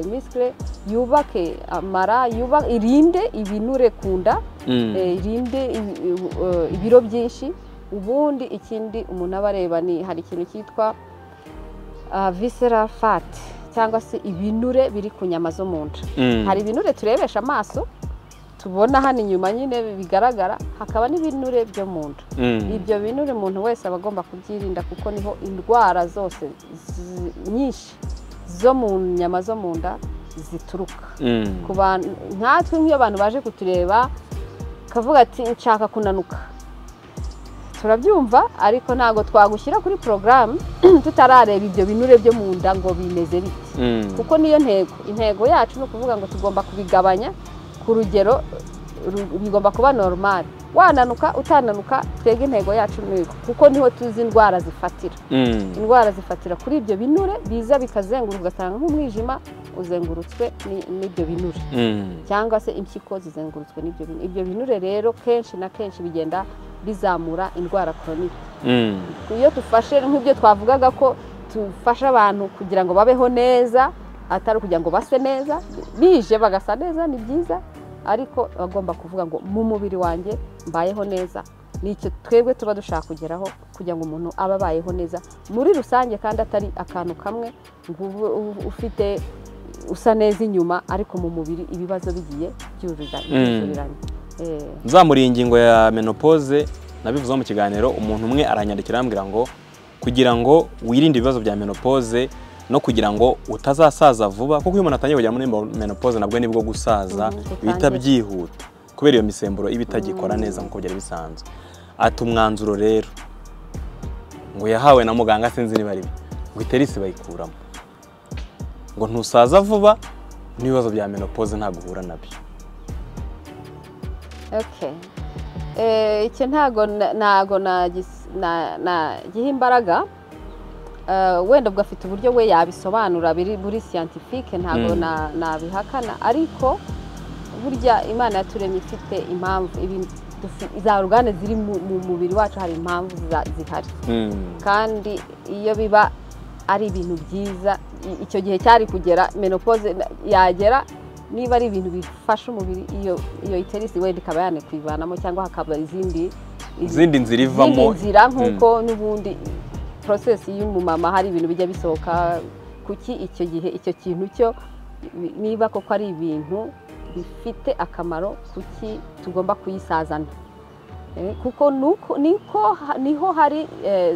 misikire yubake amara yuba- irinde ibinure ku nda Mm. eh, irinde ibi- ibi- eh, ibiro byinshi ubundi ikindi umuntu aba areba ni hari ikintu cyitwa visera fati cyangwa se ibinure biri ku nyama zo mu nda Mm. hari ibinure turebesha amaso tubona hano inyuma nyine bigaragara hakaba n'ibinure byo mu nda Mm. ibyo binure umuntu wese aba agomba kubyirinda kuko niho indwara zose zi- nyinshi zo mu nyama zo mu nda zituruka Mm. ku bantu nkatwe nk'iyo abantu baje kutureba kavuga ati nshaka kunanuka turabyumva ariko ntabwo twagushyira kuri porogaramu tutarareba ibyo binure byo mu nda ngo bimeze bite Mm. kuko niyo ntego intego yacu ni ukuvuga ngo tugomba kubigabanya ku rugero ru- bigomba kuba normal wananuka utananuka twebwe intego yacu ni iyo kuko niho tuzi indwara zifatira Mm. indwara zifatira kuri ibyo binure biza bikazenguruka ugasanga nk'umwijima uzengurutswe ni- n'ibyo binure Mm. cyangwa se impyiko zizengurutswe n'ibyo binure ibyo binure rero kenshi na kenshi bigenda bizamura indwara koronike Mm. iyo dufashe nk'ibyo twavugaga ko dufasha abantu kugira ngo babeho neza atari ukugira ngo base neza bije bagasa neza ni byiza ariko bagomba kuvuga ngo mu mubiri wanjye mbayeho neza ni icyo twebwe tuba dushaka kugeraho kugira ngo umuntu abe abayeho neza muri rusange kandi atari akantu kamwe ngo ube ufite usa neza inyuma ariko mu mubiri ibibazo bigiye byuzuzanya nzamuriye ingingo ya menopause nabivuzeho mu kiganiro umuntu umwe aranyandikira arambwira ngo kugira ngo wirinde ibibazo bya menopause no kugira ngo utazasaza vuba kuko iyo umuntu atangiye kujya muri menopause nabwo nibwo gusaza Mhm, bihita utangira. byihuta kubera iyo misemburo iba itagikora neza nk'uko byari bisanzwe ati umwanzuro rero ngo yahawe na muganga sinzi niba ari we ngo iterisi bayikuramo ngo ntusaza vuba n'ibibazo bya menopause ntabwo uhura nabyo Okay. Eh, iki ntago na- nago nagis- na- nagiha imbaraga Eh, wenda ubwo afite uburyo we yabisobanura biri buri siyantifike ntago Mm. na- nabihakana ariko burya imana yaturemye ifite impamvu ibi- dufi- za orugane ziri mu mu mubiri wacu hari impamvu za- zihari kandi iyo biba ari ibintu byiza i- icyo gihe cyari kugera menopause na- yagera niba ari ibintu bifasha umubiri iyo iyo iterisi wenda ikaba yanakwivanamo cyangwa hakaba izindi izindi nzira izindi ivamo nzira nk'uko n'ubundi porosesi y'umumama hari ibintu bijya bisohoka kuki icyo gihe icyo kintu cyo niba koko ari ibintu bifite akamaro kuki tugomba kuyisazana Eh, kuko nuko- niko ha- niho hari eh,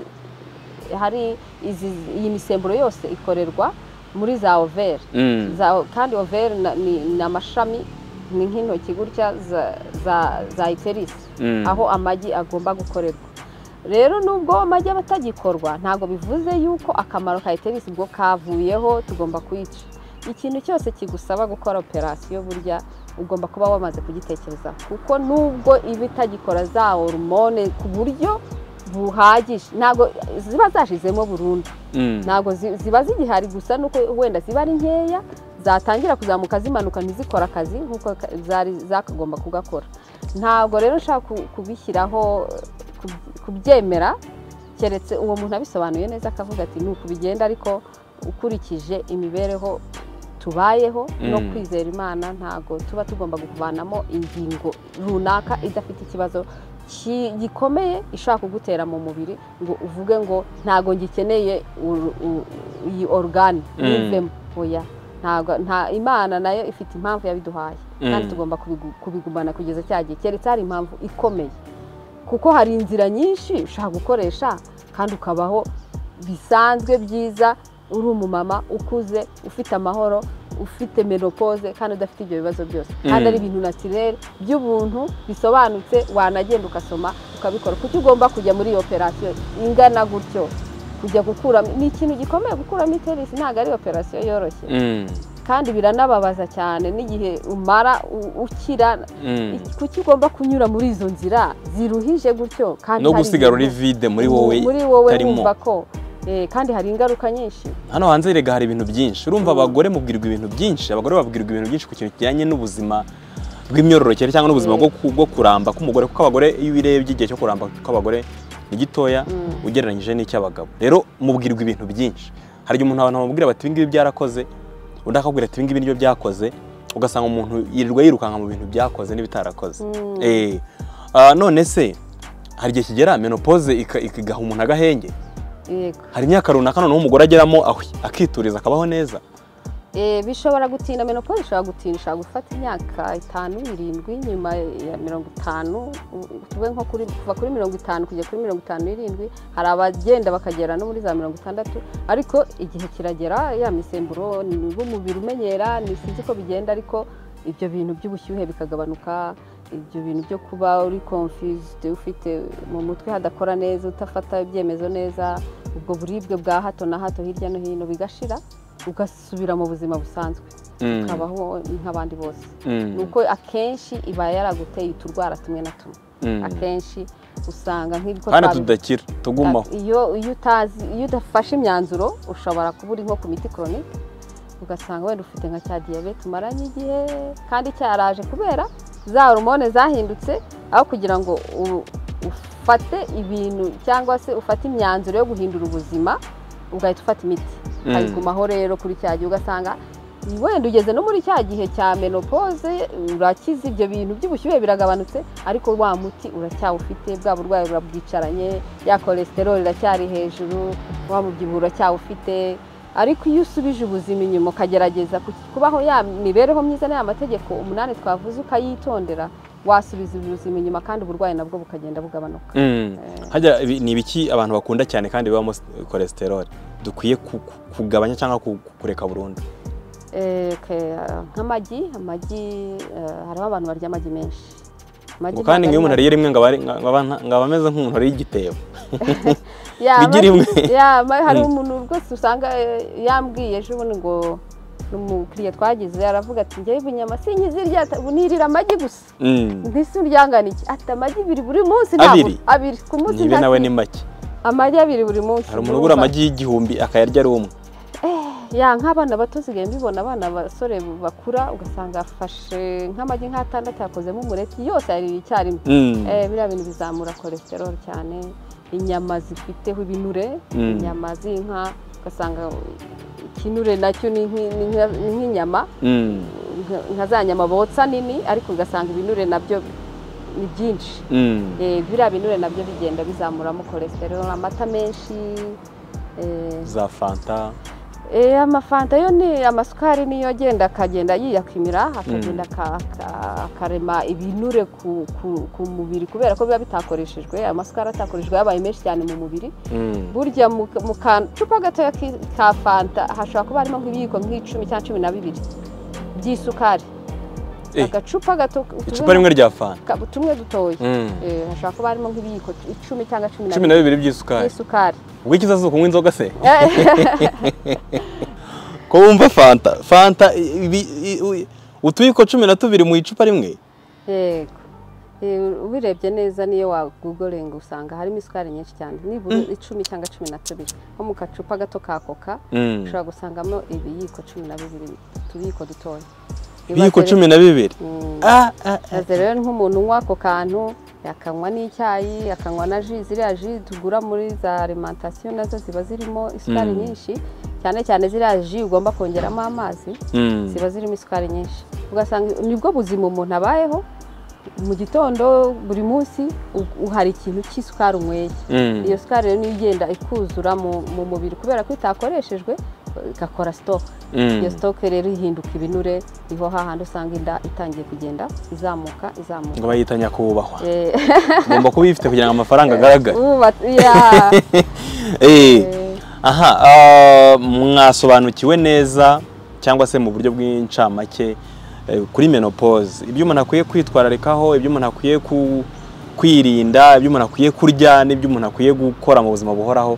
hari izi- iyi misemburo yose ikorerwa muri za overi Mm. za kandi overi na- ni ni amashami ni nk'intoki gutya za- za za iterisi Mm. aho amagi agomba gukorerwa rero nubwo amagi aba atagikorwa ntabwo bivuze yuko akamaro ka iterisi ubwo kavuyeho tugomba kuyica ikintu cyose kigusaba gukora operasiyo burya ugomba kuba wamaze kugitekereza kuko nubwo iba itagikora za hormone ku buryo buhagije ntabwo ziba zashizemo burundu Mm. ntabwo zi- ziba zigihari gusa nuko wenda ziba ari nkeya zatangira kuzamuka zimanuka ntizikore akazi nk'uko ka- zari zakagomba kugakora ntabwo rero nshaka ku- kubishyiraho ku- kubyemera keretse uwo muntu abisobanuye neza akavuga ati ni uku bigenda ariko ukurikije imibereho tubayeho no Mm. kwizera imana ntabwo tuba tugomba kuvanamo ingingo runaka idafite ikibazo ki- gikomeye ishobora kugutera mu mubiri ngo uvuge ngo ntabwo ngikeneye uru- u- iyi orugane Mm. nivemo oya ntabwo nta imana nayo ifite impamvu yabiduhaye kandi Mm. tugomba kubigu- kubigumana kugeza cya gihe keretse hari impamvu ikomeye kuko hari inzira nyinshi ushobora gukoresha kandi ukabaho bisanzwe byiza uri umumama ukuze ufite amahoro ufite menopause kandi udafite ibyo bibazo byose kandi Mm. ari ibintu natirere by'ubuntu bisobanutse wanagenda ugasoma ukabikora kuki ugomba kujya muri iyo operasiyo ingana gutyo kujya gukuramo ni ikintu gikomeye gukuramo iterisi ntabwo ari operasiyo yoroshye Mm. kandi biranababaza cyane n'igihe umara u- ukira Mm. kuki ugomba kunyura muri izo nzira ziruhije gutyo kandi no hari gusigara uri ibintu- vide muri wowe muri wowe utarimo. wumva ko Eh, kandi hari ingaruka nyinshi hano hanze erega hari ibintu byinshi urumva Mm. abagore mubwirwa ibintu byinshi abagore babwirwa ibintu byinshi ku kintu kijyanye n'ubuzima bw'imyororokere cyangwa n'ubuzima Mm. bwo ku- bwo kuramba k'umugore kuko abagore iyo ubirebye igihe cyo kuramba kw'abagore ni gitoya Mm. ugereranyije n'icy'abagabo rero mubwirwa ibintu byinshi hari igihe umuntu abantu bamubwira bati ibingibi byarakoze undi akakubwira ati ibingibi nibyo byakoze ugasanga umuntu yirirwa yirukanka mu bintu byakoze n'ibitarakoze Mm. Eh, ah, none se hari igihe kigera menopause ika- igaha umuntu agahenge yego hari imyaka runaka noneho umugore ageramo ahwi, akituriza akabaho neza Eh, bishobora gutinda menopause ishobora gutinda ishobora gufata imyaka itanu irindwi nyuma ya mirongo itanu u- tuvuge nko kuri- kuva kuri mirongo itanu kugera kuri mirongo itanu n'irindwi hari abagenda bakagera no muri za mirongo itandatu ariko igihe kiragera ya misemburo nibwo umubiri umenyera ni sinzi ko bigenda ariko ibyo bintu by'ubushyuhe bikagabanuka ibyo bintu byo kuba uri confused ufite mu mutwe hadakora neza utafata ibyemezo neza ubwo buribwe bwa hato na hato hirya no hino bigashira ugasubira mu buzima busanzwe Mm, ukabaho nk'abandi bose mm, ni uko akenshi iba yaraguteye uturwara tumwe na tumwe mm. akenshi usanga nk'ibyo kandi twabivuze- tudakira tugumaho iyo iyo utazi iyo udafashe imyanzuro ushobora kuba uri nko ku miti koronike ugasanga wenda ufite nka cya diyabete umaranye igihe kandi cyaraje kubera za hormone zahindutse aho kugira ngo u- ufate ibintu cyangwa se ufate imyanzuro yo guhindura ubuzima ugahita ufata imiti Mm. ukayigumaho rero kuri cya gihe ugasanga wenda ugeze no muri cya gihe cya menopause urakize ibyo bintu by'ubushyuhe biragabanutse ariko wa muti uracyawufite bwa burwayi burabwicaranye ya cholesterol iracyari hejuru wa mubyibuho uracyawufite ariko iyo usubije ubuzima inyuma ukagerageza ku- kubaho ya mibereho myiza n'aya mategeko umunani twavuze ukayitondera wasubiza ubuzima inyuma kandi uburwayi nabwo bukagenda bugabanuka Mm. Harya ibi- ni ibiki abantu bakunda cyane kandi bibamo cholesterol dukwiye ku- ku- kugabanya cyangwa ku- ku- kureka burundu Eh, ke- ah, nk'amagi amagi eh, hariho abantu barya amagi menshi amagi ngo kandi ntabwo ari nk'iyo umuntu mabi. ariye rimwe ngo aba ari- ngaba nta- ngaba ameze nk'umuntu ariye igitebo Ya, bigira amagi- imwe. ya, ma- hari Mm. umuntu rwose usanga eh, yambwiye ejo bundi ngo ni umukiriya twagize aravuga ati njyewe inyama sinkizirya ata- ubu nirira amagi gusa Mm. mbese uryangana iki ati amagi biri buri munsi ntabwo- Abiri? abiri ku munsi ntibe nawe ni ntasi- make amagi abiri buri munsi hari umuntu ugura urumva? amagi y'igihumbi akayarya ari umwe ya nk'abana bato sigaye mbibona abana basore bakura ugasanga afashe nk'amagi nk'atandatu yakozemo umureti yose yaririye icyarimwe Mm. Eh, biriya bintu bizamura cholesterol cyane inyama zifiteho ibinure Mm. inyama z'inka ugasanga ikinure nacyo ni nk'i- ni nk'i- ni nk'inyama Mm. nka- nka za nyama botsa nini ariko ugasanga ibinure nabyo ni byinshi Mm. Eh, biriya binure nabyo bigenda bizamuramo cholesterol amata menshi eh, za fanta Eh, amafanta yo ni amasukari niyo agenda akagenda yiyakwimira akagenda aka- aka- akarema ibinure ku, ku, ku mubiri kubera ko biba bitakoreshejwe amasukari atakoreshejwe yabaye menshi cyane mu mubiri Mm. burya mu mu kacupa gatoya ki- ka fanta hashobora kuba harimo nk'ibiyiko nk'icumi cyangwa cumi na bibiri by'isukari Eh, agacupa gato icupa rimwe rya fanta ka- tumwe dutoya Mm. Eh, hashobora kuba harimo nk'ibiyiko icumi cyangwa cumi na cumi bibiri na bibiri by'isukari by'isukari ubwo icyiza si ukunywa inzoga se ko wumva fanta fanta ibi- i- u- utuyiko cumi na tubiri mu icupa rimwe yego Eh, ubirebye neza niyo wagugorenga usanga harimo isukari nyinshi cyane nibura icumi cyangwa cumi na tubiri nko mu gacupa gato ka koka Mm. ushobora gusangamo ibiyiko cumi na bibiri utubiyiko dutoya ibiyiko cumi na bibiri Ah, ah, ah. aze rero nk'umuntu unywa ako kantu yakanywa n'icyayi akanywa na ji ziriya ji tugura muri za alimantasiyo nazo ziba zirimo isukari Mm. nyinshi cyane cyane ziriya ji ugomba kongeramo amazi Mm. ziba zirimo isukari nyinshi ugasanga nibwo buzima umuntu abayeho mu gitondo buri munsi u- u- hari ikintu cy'isukari unyweye Mm. iyo sukari rero niyo igenda ikuzura mu mu mubiri kubera ko itakoreshejwe igakora sitoke Mm. iyo sitoke rero ihinduka ibinure niho hahandi usanga inda itangiye kugenda izamuka izamuka ngo bayita nyakubahwa Eh, ugomba kuba uyifite kugira ngo amafaranga agaragare wubatse- yeah. Eh, Eh, aha ah, mwasobanukiwe neza cyangwa se mu buryo bw'incamake eh, kuri menopause ibyo umuntu akwiye kwitwararikaho ibyo umuntu akwiye ku- kwirinda ibyo umuntu akwiye kurya n'ibyo umuntu akwiye gukora mu buzima buhoraho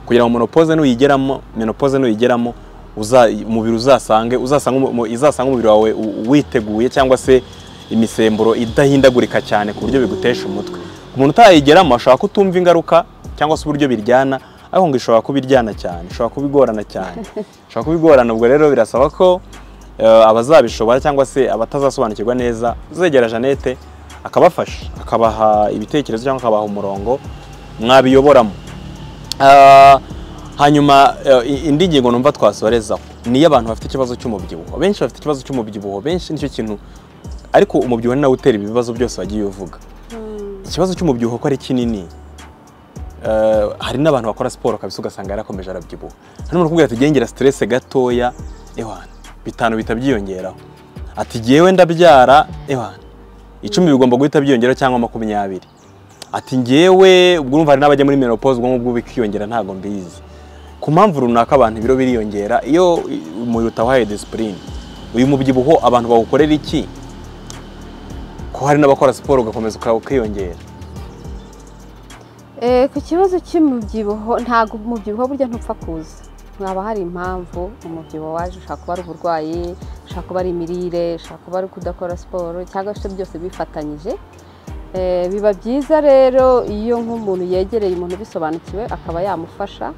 kugira ngo menopause nuyigeramo menopause nuyigeramo uza- umubiri uzasange uzasanga umu- mu- izasanga umubiri wawe u- witeguye cyangwa se imisemburo idahindagurika cyane ku buryo bigutesha umutwe umuntu utayigeramo ashobora kutumva ingaruka cyangwa se uburyo biryana ariko ngo ishobora kubiryana cyane ishobora kubigorana cyane ishobora kubigorana ubwo rero birasaba ko eh, abazabishobora cyangwa se abatazasobanukirwa neza uzegera Jeannette akabafasha akabaha ibitekerezo cyangwa akabaha umurongo mwabiyoboramo Ah, hanyuma eh, i- indi ngingo numva twasorezaho ni iy'abantu bafite ikibazo cy'umubyibuho benshi bafite ikibazo cy'umubyibuho benshi nicyo kintu ariko umubyibuho ni nawe utera ibi bibazo byose wagiye uvuga ikibazo cy'umubyibuho ko ari kinini eh, hari n'abantu bakora siporo kabisa ugasanga yarakomeje arabyibuha hari n'umuntu ukubwira ati gengera stress gatoya ewana bitanu bihita byiyongeraho ati ngewe ndabyara ewana icumi bigomba guhita byiyongeraho cyangwa makumyabiri ati ngewe ubwo urumva hari n'abajya muri menopause ubwonko bwo bikiyongera ntabwo mbizi ku mpamvu runaka abantu ibiro biriyongera iyo umubiri utawahaye disipurine uyu mubyibuho abantu bawukorera iki ko hari n'abakora siporo ugakomeza uka- ukiyongera Eh, ku kibazo cy'umubyibuho ntabwo umubyibuho burya ntupfa kuza haba hari impamvu umubyibuho waje ushobora kuba ari uburwayi ushobora kuba ari imirire ushobora kuba ari kudakora siporo cyangwa se byose bifatanyije Eh, biba byiza rero iyo nk'umuntu yegereye umuntu ubisobanukiwe akaba yamufasha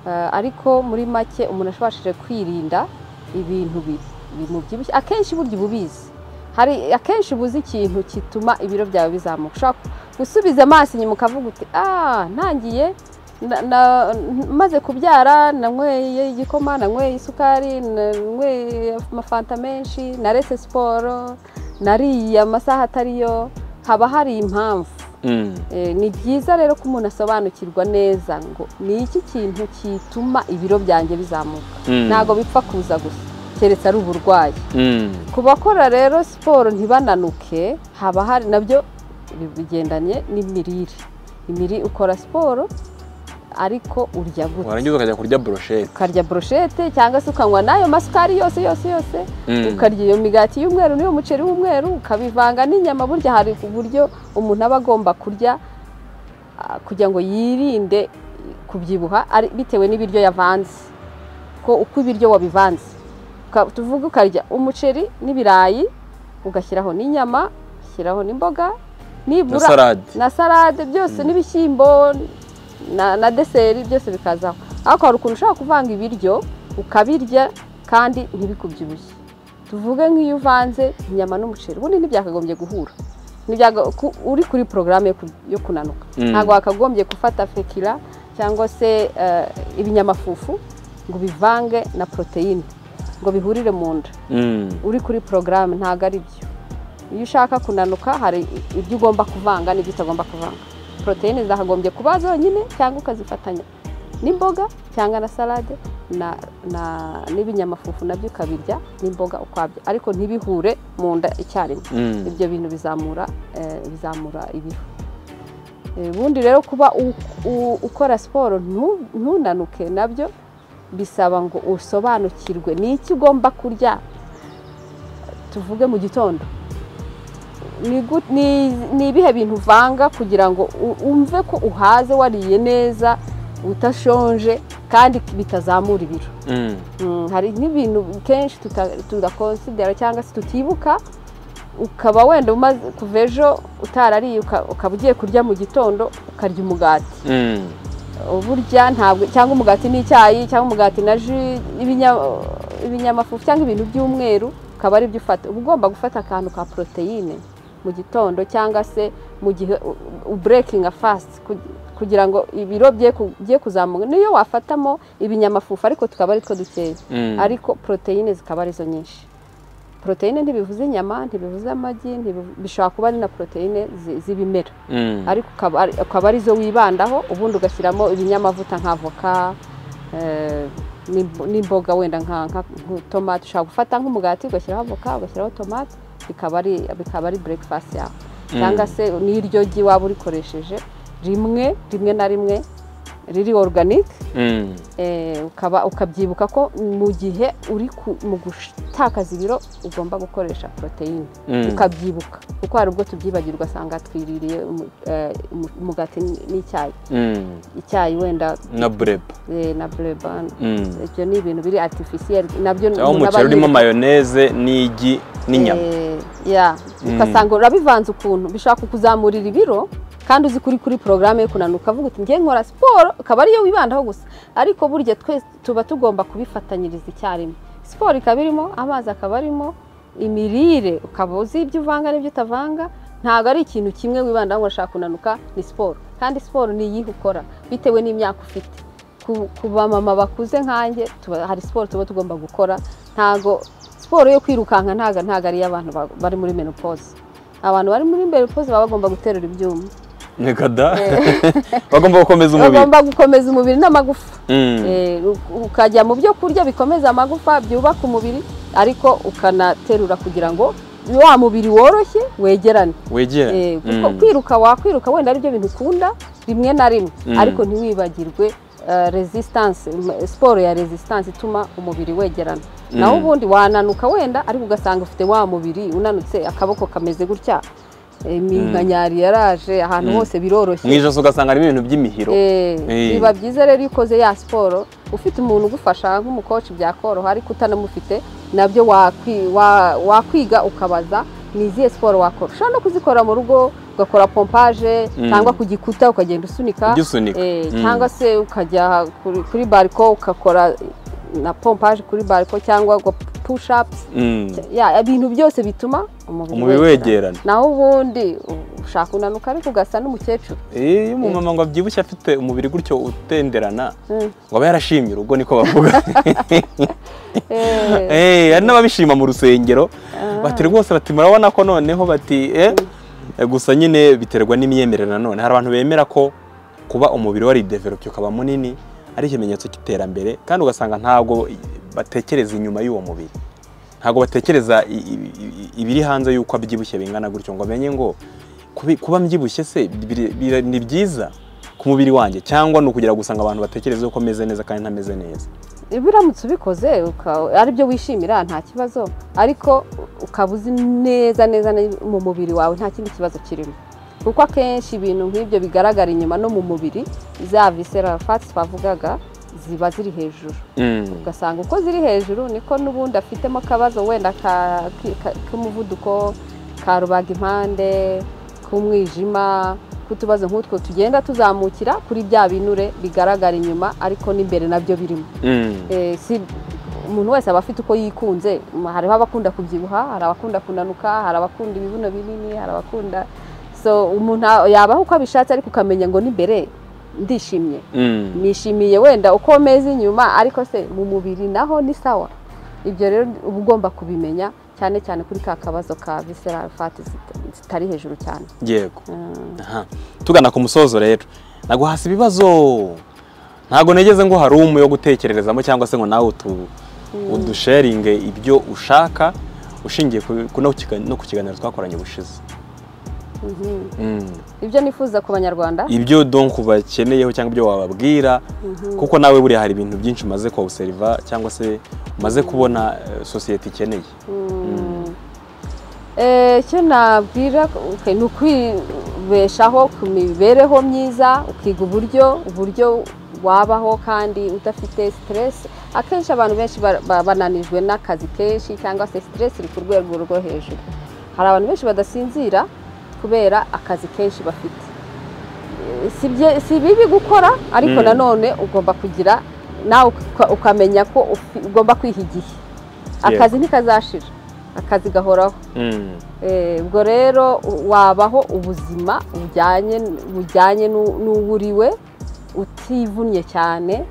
Eh, ariko muri make umuntu ashobashije kwirinda ibintu bi- bimubyibushye akenshi burya uba ubizi hari akenshi uba uzi ikintu gituma ibiro byawe bizamuka ushobora gusubiza amaso inyuma ukavuga uti ah ntangiye na- na- maze kubyara nanyweye igikoma nanyweye isukari nanyweye amafanta menshi narese siporo nariye amasaha atariyo haba hari impamvu Mm. Eh, ni byiza rero ko umuntu asobanukirwa neza ngo ni iki kintu kituma ibiro byanjye bizamuka Mm. ntabwo bipfa kuza gusa keretse ari uburwayi Mm. ku bakora rero siporo ntibananuke haba hari nabyo bigendanye n'imirire imirire ukora siporo ariko urya gute warangiza ukajya kurya brochette ukarya broshete cyangwa se ukanywa n'ayo masukari yose yose yose Mm. ukarya iyo migati y'umweru n'iyo muceri w'umweru ukabivanga n'inyama burya hari uburyo umuntu aba agomba kurya ah, kugira ngo yirinde kubyibuha ari- bitewe n'ibiryo yavanze ko uko ibiryo wabivanze Uka- tuvuge ukarya umuceri n'ibirayi ugashyiraho n'inyama ugashyiraho n'imboga na nibura salade na salade byose n'ibishyimbo na, na deseri byose bikazaho ariko hari ukuntu ushobora kuvanga ibiryo ukabirya kandi ntibikubyibushye tuvuge nk'iyo uvanze inyama n'umuceri ubundi ntibyakagombye guhura Ntibyaga- ku- uri kuri porogaramu yo ku- yo kunanuka Mm. ntabwo wakagombye gufata fekira cyangwa se eh, ibinyamafufu ngo bivange na poroteyine ngo bihurire mu nda Mm. uri kuri porogaramu ntabwo ari byo iyo ushaka kunanuka hari ibyo ugomba kuvanga n'ibyo utagomba kuvanga poroteyine zakagombye kuba zonyine cyangwa ukazifatanya n'imboga cyangwa na salade na- na- n'ibinyamafufu nabyo ukabirya n'imboga ukwabyo ariko ntibihure mu nda icyarimwe Mm. ibyo bintu bizamura eh, bizamura ibiro Eh, ubundi rero kuba u- u- ukora siporo ntu- ntunanuke nabyo bisaba ngo usobanukirwe ni iki ugomba kurya tuvuge mu gitondo ni gu- ni- ni ibihe bintu uvanga kugira ngo u- umve ko uhaze wariye neza udashonje kandi bitazamura ibiro Mm. Mm, hari nk'ibintu kenshi tuta- tudakonsidera cyangwa se tutibuka ukaba wenda umaze kuva ejo utarariye uka- ukaba ugiye kurya mu gitondo ukarya umugati Mm. burya ntabwo cyangwa umugati n'icyayi cyangwa umugati na ji ibinya- ibinyamafufu cyangwa ibintu by'umweru ukaba ari byo ufata uba ugomba gufata akantu ka poroteyine mu gitondo cyangwa se mu gihe uburekinga fasiti kugira ngo ibiro bye ku- bye kuzamuka niyo wafatamo ibinyamafufu ariko tukaba ari two dukeya Mm. ariko poroteyine zikaba arizo nyinshi poroteyine ntibivuze inyama ntibivuze amagi ntibivu- bishobora kuba ari na poroteyine zi- z'ibimera Mm. ariko ukaba ari- ukaba arizo wibandaho ubundi ugashyiramo ibinyamavuta nka avoka eh, n'imbo- n'imboga wenda nka nka- nka tomate ushobora gufata nk'umugati ugashyiraho avoka ugashyiraho tomate bikaba ari bikaba ari breakfast yawe Mm. cyangwa se n'iryo gi waba urikoresheje rimwe rimwe na rimwe riri organic Mm. eh, ukaba ukabyibuka ko mu gihe uri ku- mu gutakaza ibiro ugomba gukoresha poroteyine Mm. ukabyibuka kuko hari ubwo tubyibagirwa asanga twiririye umu- eh, umu- umugati n- n'icyayi Mm. icyayi wenda na bureba eh, na bureba Mm. ibyo ni ibintu biri artificiel nabyo aho umuntu aba umuceri urimo yirirwa- mayoneze n'igi n'inyama Eh, yeah. Mm. ugasanga urabivanze ukuntu bishobora kukuzamurira ibiro kandi uzi kuri kuri porogaramu yo kunanura ukavuga uti ngiye nkora siporo akaba ariyo wibandaho gusa ariko burya twese tuba tugomba kubifatanyiriza icyarimwe siporo ikaba irimo amazi akaba arimo imirire ukaba uzi ibyo uvanga n'ibyo utavanga ntabwo ari ikintu kimwe wibandaho ngo urashaka kunanuka ni siporo kandi siporo ni iyihe ukora bitewe n'imyaka ufite ku, ku bamama bakuze nkanjye tuba- hari siporo tuba tugomba gukora ntago siporo yo kwirukanka ntago ntago ari iy'abantu ba- bari muri menopause abantu bari muri menopause baba bagomba guterura ibyuma reka da bagomba gukomeza umubiri bagomba gukomeza umubiri n'amagufa Mm. Eh, u- ukajya mu byo kurya bikomeza amagufa byubaka umubiri ariko ukanaterura kugira ngo wa mubiri woroshye wegerane wegera Eh, kuko Mm. kwiruka wakwiruka wenda ari byo bintu ukunda rimwe na rimwe Mm. ariko ntiwibagirwe eh, resistance m- siporo ya resistance ituma umubiri wegerana naho ubundi wananuka wenda ariko ugasanga ufite wa mubiri unanutse akaboko kameze gutya iminkanyari yaraje ahantu Mm. hose biroroshye mu ijosi ugasanga harimo ibintu by'imihiro Eh, Eh. biba byiza rero iyo ukoze ya siporo ufite umuntu ugufasha nk'umukoci byakoroha ariko utanamufite nabyo wakwi- wa- wakwiga ukabaza ni izihe siporo wakora ushobora no kuzikora mu rugo ugakora pompaje Mm. cyangwa ku gikuta ukagenda usunika ujya usunika Eh, Mm. cyangwa se ukajya kuri, kuri bariko ugakora na pompaje kuri bariko cyangwa uga- push ups ya ibintu byose bituma umubiri wegerana naho ubundi ushaka unanuka ariko ugasa n'umukecuru Eh, iyo umumama ngo abyibushye afite umubiri gutyo utenderana Mm. ngo aba yarashimye urugo niko bavuga Eh, Eh, hari n'ababishima mu rusengero bati rwose bati murabona ko noneho bati eh, gusa nyine biterwa n'imyemerere nanone hari abantu bemera ko kuba umubiri waridevelope ukaba munini ari ikimenyetso cy'iterambere kandi ugasanga ntabwo batekereza inyuma y'uwo mubiri ntabwo batekereza i- i- i- ibiri hanze y'uko abyibushye bingana gutyo ngo amenye ngo kubi- kuba mbyibushye se biri- biri- ni byiza ku mubiri wanjye cyangwa ni ukugira gusanga abantu batekereza ko ameze neza kandi ntameze neza biramutse ubikoze uka- aribyo wishimira nta kibazo ariko ukaba uzi neza neza ne- mu mubiri wawe nta kindi kibazo kirimo kuko akenshi ibintu nk'ibyo bigaragara inyuma no mu mubiri za visceral fats twavugaga ziba ziri hejuru Mm. ugasanga uko ziri hejuru niko n'ubundi afitemo akabazo wenda ka- ki- ka- k'umuvuduko ka rubagimpande k'umwijima k'utubazo nk'utwo tugenda tuzamukira kuri bya binure bigaragara inyuma ariko n'imbere nabyo birimo Mm. Eh, si umuntu wese aba afite uko yikunze Ma- hariho abakunda kubyibuha hari abakunda kunanuka hari abakunda ibibuno binini hari abakunda so umuntu a- yabaho uko abishatse ariko ukamenya ngo n'imbere ndishimye Mm. nishimiye wenda uko meze inyuma ariko se mu mubiri naho ni sawa ibyo rero uba ugomba kubimenya cyane cyane kuri ka kabazo ka visceral fat zit- zitari hejuru cyane yego Mm. Aha. tugana ku musozo rero naguhasa ibibazo ntabwo negeze ngo hari umwe wo gutekererezamo cyangwa se ngo nawe utu udusharinge ibyo ushaka ushingiye ku- ku- no ku kiga- no ku kiganiro twakoranye ubushize Mhm. Mm. ibyo nifuza ku banyarwanda ibyo donc bakeneyeho cyangwa ibyo wababwira kuko nawe buriya hari ibintu byinshi umaze kuwuseriva cyangwa se umaze kubona eh, sosiyete ikeneye Eh, icyo nabwira ok, ni ukwibeshaho ku mibereho myiza ukiga uburyo uburyo wabaho kandi udafite stress akenshi abantu benshi ba- ba- bananijwe n'akazi kenshi cyangwa se stress iri ku rwego rwo hejuru hari abantu benshi badasinzira kubera akazi kenshi bafite Eh, si bye- si bibi gukora ariko Mm. nanone ugomba kugira nawe uka- ukamenya ko ufi- ugomba kwiha igihe akazi ntikazashira akazi gahoraho Mm. Eh, ubwo rero u- wabaho ubuzima bujyanye bujyanye n'u- n'uburiwe utivunnye cyane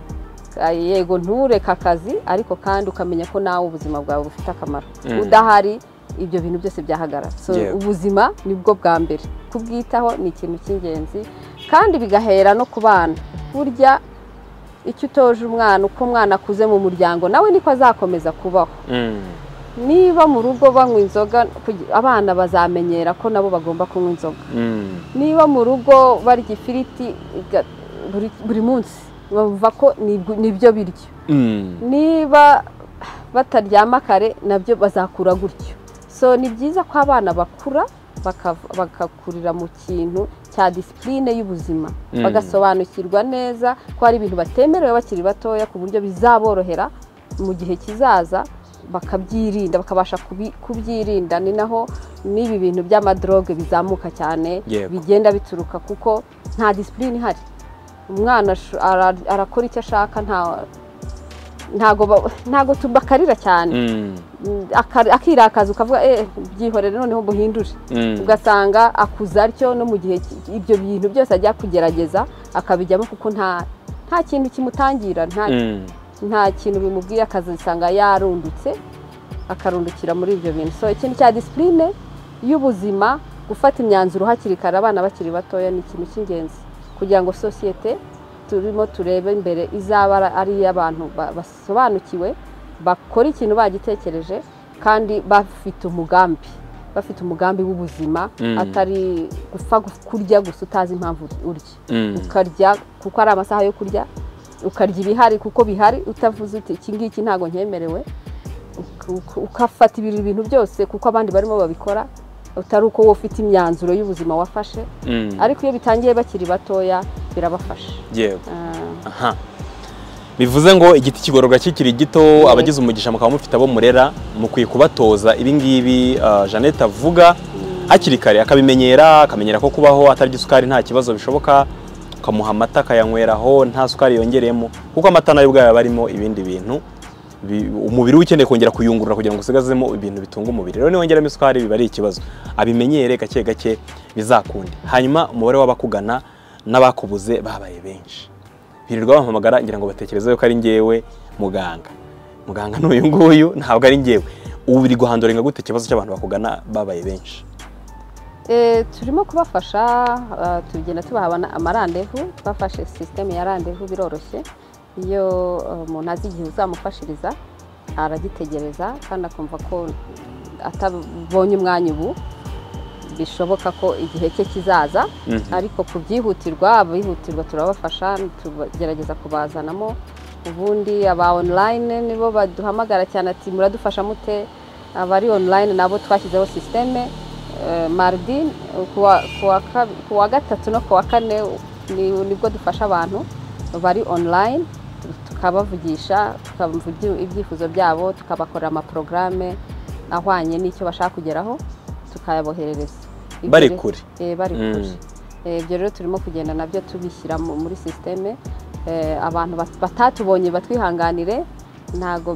Ka- yego ntureke akazi ariko kandi ukamenya ko nawe ubuzima bwawe bufite akamaro Mm. udahari ibyo bintu byose byahagarara so Yego. ubuzima nibwo bwa mbere kubwitaho ni ikintu cy'ingenzi kandi bigahera no ku bana burya icyo utoje umwana uko umwana akuze mu muryango nawe niko azakomeza kubaho Mm. niba mu rugo banywa inzoga kugi- abana bazamenyera ko nabo bagomba kunywa inzoga Mm. niba mu rugo barya ifiriti ga- buri, buri munsi bumva ko nibwo- nibyo biryo Mm. niba bataryama kare nabyo bazakura gutyo so ni byiza ko abana bakura bakav- bagakurira mu kintu cya disipurine y'ubuzima Mm. bagasobanukirwa neza ko hari ibintu batemerewe bakiri batoya ku buryo bizaborohera mu gihe kizaza bakabyirinda bakabasha kubi- kubyirinda ni naho n'ibi bintu by'amadroge bizamuka cyane Yego. bigenda bituruka kuko nta disipurine ihari umwana asho- ara- arakora icyo ashaka nta ntago ba- ntago tubakarira cyane Mm. Mm, aka- akirakaza ukavuga eh byihorere noneho muhindure Mm. ugasanga akuza atyo no mu gihe ki- ibyo bintu byose ajya kugerageza akabijyamo kuko nta nta kintu kimutangira nta Mm. nta kintu bimubwiye akazisanga yarundutse akarundukira muri ibyo bintu so ikintu cya disipurine y'ubuzima gufata imyanzuro hakiri kare abana bakiri batoya ni ikintu cy'ingenzi kugira ngo sosiyete turimo turebe imbere izaba ari- ari iy'abantu ba- basobanukiwe bakora ikintu bagitekereje kandi bafite umugambi bafite umugambi w'ubuzima Mm. atari gupfa gu- kurya gusa utazi impamvu urya Mm. ukarya kuko ari amasaha yo kurya ukarya ibihari kuko bihari utavuze uti iki ngiki ntabwo nkemerewe uk- uk- ugafata ibiri- ibintu byose kuko abandi barimo babikora utari uko wowe ufite imyanzuro y'ubuzima wafashe Mm. ariko iyo bitangiye bakiri batoya birabafasha yego Ah, Aha. bivuze ngo igiti kigororwa kikiri gito abagize umugisha mukaba mufite abo murera mukwiye kubatoza ibingibi jeannette avuga hakiri kare akabimenyera akamenyera ko kubaho atarya isukari nta kibazo bishoboka ukamuha amata akayanyweraho nta sukari yongereyemo kuko amata nayo ubwayo aba arimo ibindi bintu bi- umubiri we ukeneye kongera kuyungurura kugira ngo usigazemo ibintu bitunga umubiri rero niwongeramo isukari biba ari ikibazo abimenyere gake gake bizakunde hanyuma umubare w'abakugana n'abakubuze babaye benshi birirwa bampamagara ngira ngo batekereze yuko ari njyewe muganga muganga n'uyu nguyu ntabwo ari njyewe ubu biri guhanduringa gute ikibazo cy'abantu bakugana babaye benshi Eh, turimo kubafasha ah, tugenda tubaha ama- amarandevu bafashe sisiteme ya randevu biroroshye iyo eh, umuntu azi igihe uzamufashiriza aragitegereza kandi akumva ko atabonye umwanya ubu bishoboka ko igihe cye kizaza ariko ku byihutirwa abihutirwa turabafasha tugerageza kubazanamo ubundi aba online nibo baduhamagara cyane ati muradufasha mute abari online nabo twashyizeho sisiteme maridi kuwa- kuwa kab- kuwa gatatu no kuwa kane ni- nibwo dufasha abantu bari online tukabavugisha tukavugira ibyifuzo byabo tukabakorera amaporogaramu ahwanye n'icyo bashaka kugeraho tukayaboherereza Ibyo bari rero- kure eh, bari Mm. kure Eh, ibyo rero turimo kugenda nabyo tubishyira mu- muri sisiteme Eh, abantu bat- batatubonye batwihanganire ntabwo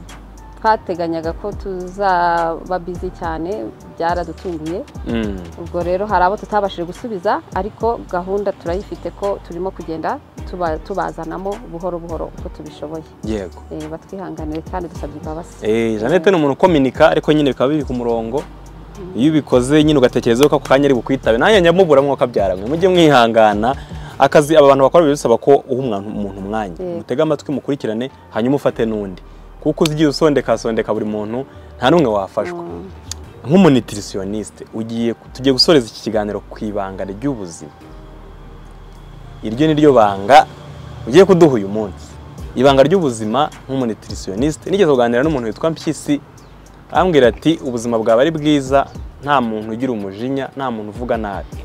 twateganyaga ko tuzaba bizi cyane byaradutunguye Mm. ubwo rero hari abo tutabashije gusubiza ariko gahunda turayifite ko turimo kugenda tuba- tubazanamo buhoro buhoro uko tubishoboye yego Eh, batwihanganire kandi dusabye imbabazi Eh, Jeannette ni umuntu ukominika ariko nyine bikaba biri ku murongo iyo ubikoze nyine ugatekereza yuko ako kanya ari bukwitabe nanjye njya mubura mwuka byaranywe mujye mwihangana akazi aba bantu bakora biba bisaba ko uha umwa- umuntu umwanya Yego. mutege amatwi mukurikirane hanyuma ufate n'undi kuko uzi igihe usondeka sondeka buri muntu nta n'umwe wafashwa Mm. nk'umunitirisiyoniste ugiye tugiye gusoreza iki kiganiro ku ibanga ry'ubuzima iryo ni ryo banga ugiye kuduha uyu munsi ibanga ry'ubuzima nk'umunitirisiyoniste nigeze kuganira n'umuntu witwa mpyisi arambwira ati ubuzima bwawe ari bwiza nta muntu ugira umujinya nta muntu uvuga nabi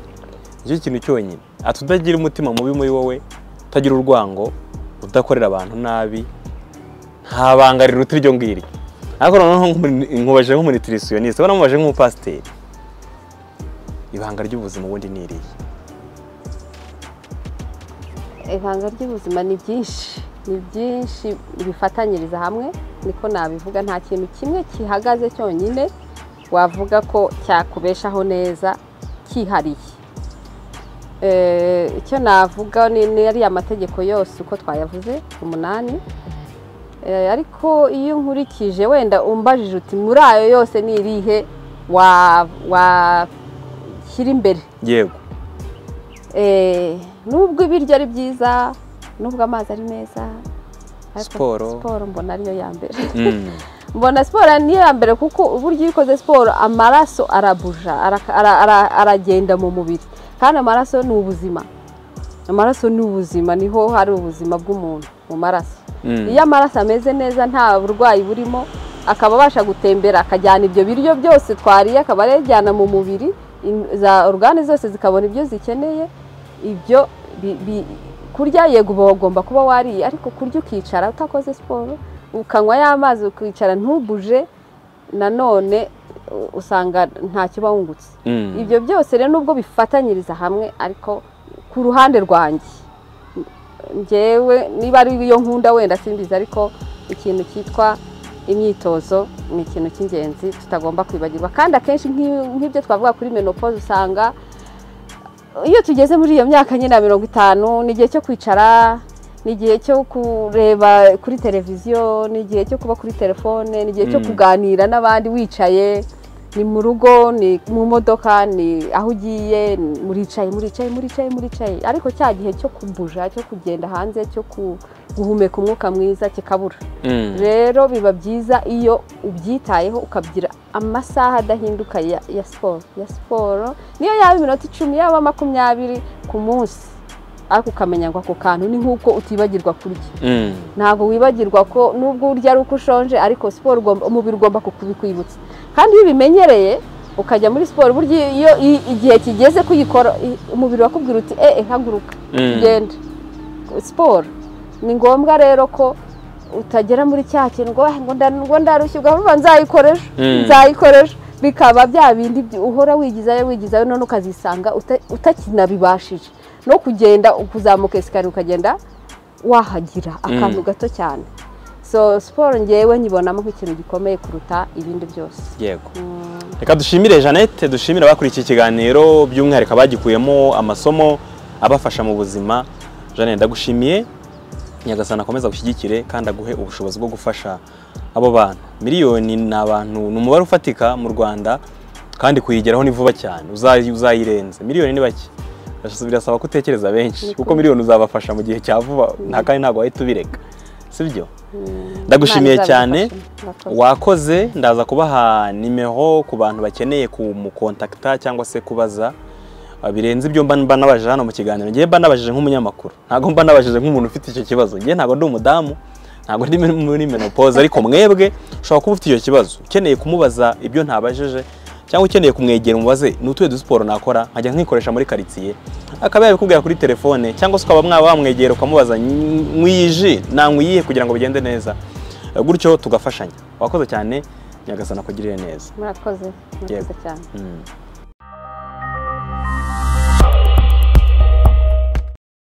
nicyo kintu cyonyine ati utagira umutima mubi muri wowe utagira urwango udakorera abantu nabi nta banga riruta iryo ngiryo ariko noneho nk'umu- nkubaje nk'umunitirisiyoniste ubona mubaje nk'umupasiteri ibanga ry'ubuzima ubundi ni irihe ibanga ry'ubuzima ni byinshi ni byinshi bifatanyiriza hamwe niko nabivuga nta kintu kimwe gihagaze cyonyine wavuga ko cyakubeshaho neza cyihariye Eh, icyo navuga ni ni ariya mategeko yose uko twayavuze umunani Eh, ariko iyo nkurikije wenda umbajije uti muri ayo yose ni irihe wa- washyira imbere yego Eh, nubwo ibiryo ari byiza nubwo amazi ari meza ariko Siporo. siporo mbona ariyo ya mbere Mm. mbona siporo niyo ya mbere kuko uburyo iyo ukoze siporo amaraso arabuja araka- ara- ara- aragenda mu mubiri kandi amaraso ni ubuzima amaraso ni ubuzima niho hari ubuzima bw'umuntu mu maraso Mm. iyo amaraso ameze neza nta burwayi burimo akaba abasha gutembera akajyana ibyo biryo byose twariye akaba yajyana mu mubiri in- za orugane zose zikabona ibyo zikeneye ibyo bi- bi- kurya yego uba wagomba kuba wariye ariko kurya ukicara utakoze siporo ukanywa y'amazi ukicara ntubuje nanone u- usanga ntacyo uba wungutse Mm. ibyo byose rero nubwo bifatanyiriza hamwe ariko ku ruhande rwanjye ngewe niba ari iyo nkunda wenda simbizi ariko ikintu cyitwa imyitozo ni ikintu cy'ingenzi tutagomba kwibagirwa kandi akenshi nk'i- nk'ibyo twavuga kuri menopause usanga iyo tugeze muri iyo myaka nyine ya mirongo itanu ni igihe cyo kwicara ni igihe cyo kureba kuri televiziyo ni igihe cyo kuba kuri telefone ni igihe cyo Mm. kuganira n'abandi wicaye ni mu rugo ni mu modoka ni aho ugiye ni- muricaye muricaye muricaye muricaye ariko cya gihe cyo kubuja cyo kugenda hanze cyo ku- guhumeka umwuka mwiza kikabura Mm. rero biba byiza iyo ubyitayeho ukabyira amasaha adahinduka ya, ya siporo ya siporo niyo yaba iminota icumi yaba makumyabiri ku munsi ariko ukamenya ngo ako kantu ni nk'uko utibagirwa kurya Mm. ntabwo wibagirwa ko nubwo urya ari uko ushonje ariko siporo ugomba- umubiri ugomba kubikwibutsa kandi iyo ubimenyereye ukajya muri siporo burya iyo i- igihe kigeze kuyikora i- umubiri wakubwira uti eh eh, haguruka Mm. genda siporo ni ngombwa rero ko utagera muri cya kintu ngo "Ah, ngo nda- ngo ndarushye ugavuga nzayikora ejo Mm. nzayikora ejo bikaba bya bindi byi- uhora wigizayo wigizayo none ukazisanga uta- utakinabibashije no kugenda kuzamuka esikariye ukagenda wahagira akantu gato cyane so siporo ngewe nyibonamo nk'ikintu gikomeye kuruta ibindi byose yego reka dushimire jeannette dushimire abakurikiye ikiganiro by'umwihariko abagikuyemo amasomo abafasha mu buzima jeannette ndagushimiye nyagasana akomeza gushyigikire kandi aguhe ubushobozi bwo gufasha abo bantu miliyoni ni abantu ni umubare ufatika mu rwanda kandi kuyigeraho ni vuba cyane uzayi- uzayirenze miliyoni ni bake Birasa- birasaba ko utekereza benshi kuko miliyoni uzabafasha mu gihe cya vuba nta kandi ntabwo wahita ubireka sibyo ndagushimiye cyane wakoze ndaza kubaha nimero ku bantu bakeneye kumukontakita cyangwa se kubaza Ah, birenze ibyo mba mba nabajije hano mu kiganiro ngewe mba nabajije nk'umunyamakuru ntabwo mba nabajije nk'umuntu ufite icyo kibazo ngewe ntabwo ndi umudamu ntabwo ndi muri menopause ariko mwebwe ushobora kuba ufite icyo kibazo ukeneye kumubaza ibyo ntabajije cyangwa ukeneye kumwegera umubaze ni utuye dusiporo nakora nkajya nkikoresha muri karitsiye akaba yabikubwira kuri telefone cyangwa se ukaba mwaba wamwegera ukamubaza nk'iyi ji nanywa iyihe kugira ngo bigende neza gutyo tugafashanya wakoze cyane nyagasana kugirire neza murakoze murakoze cyane Mm.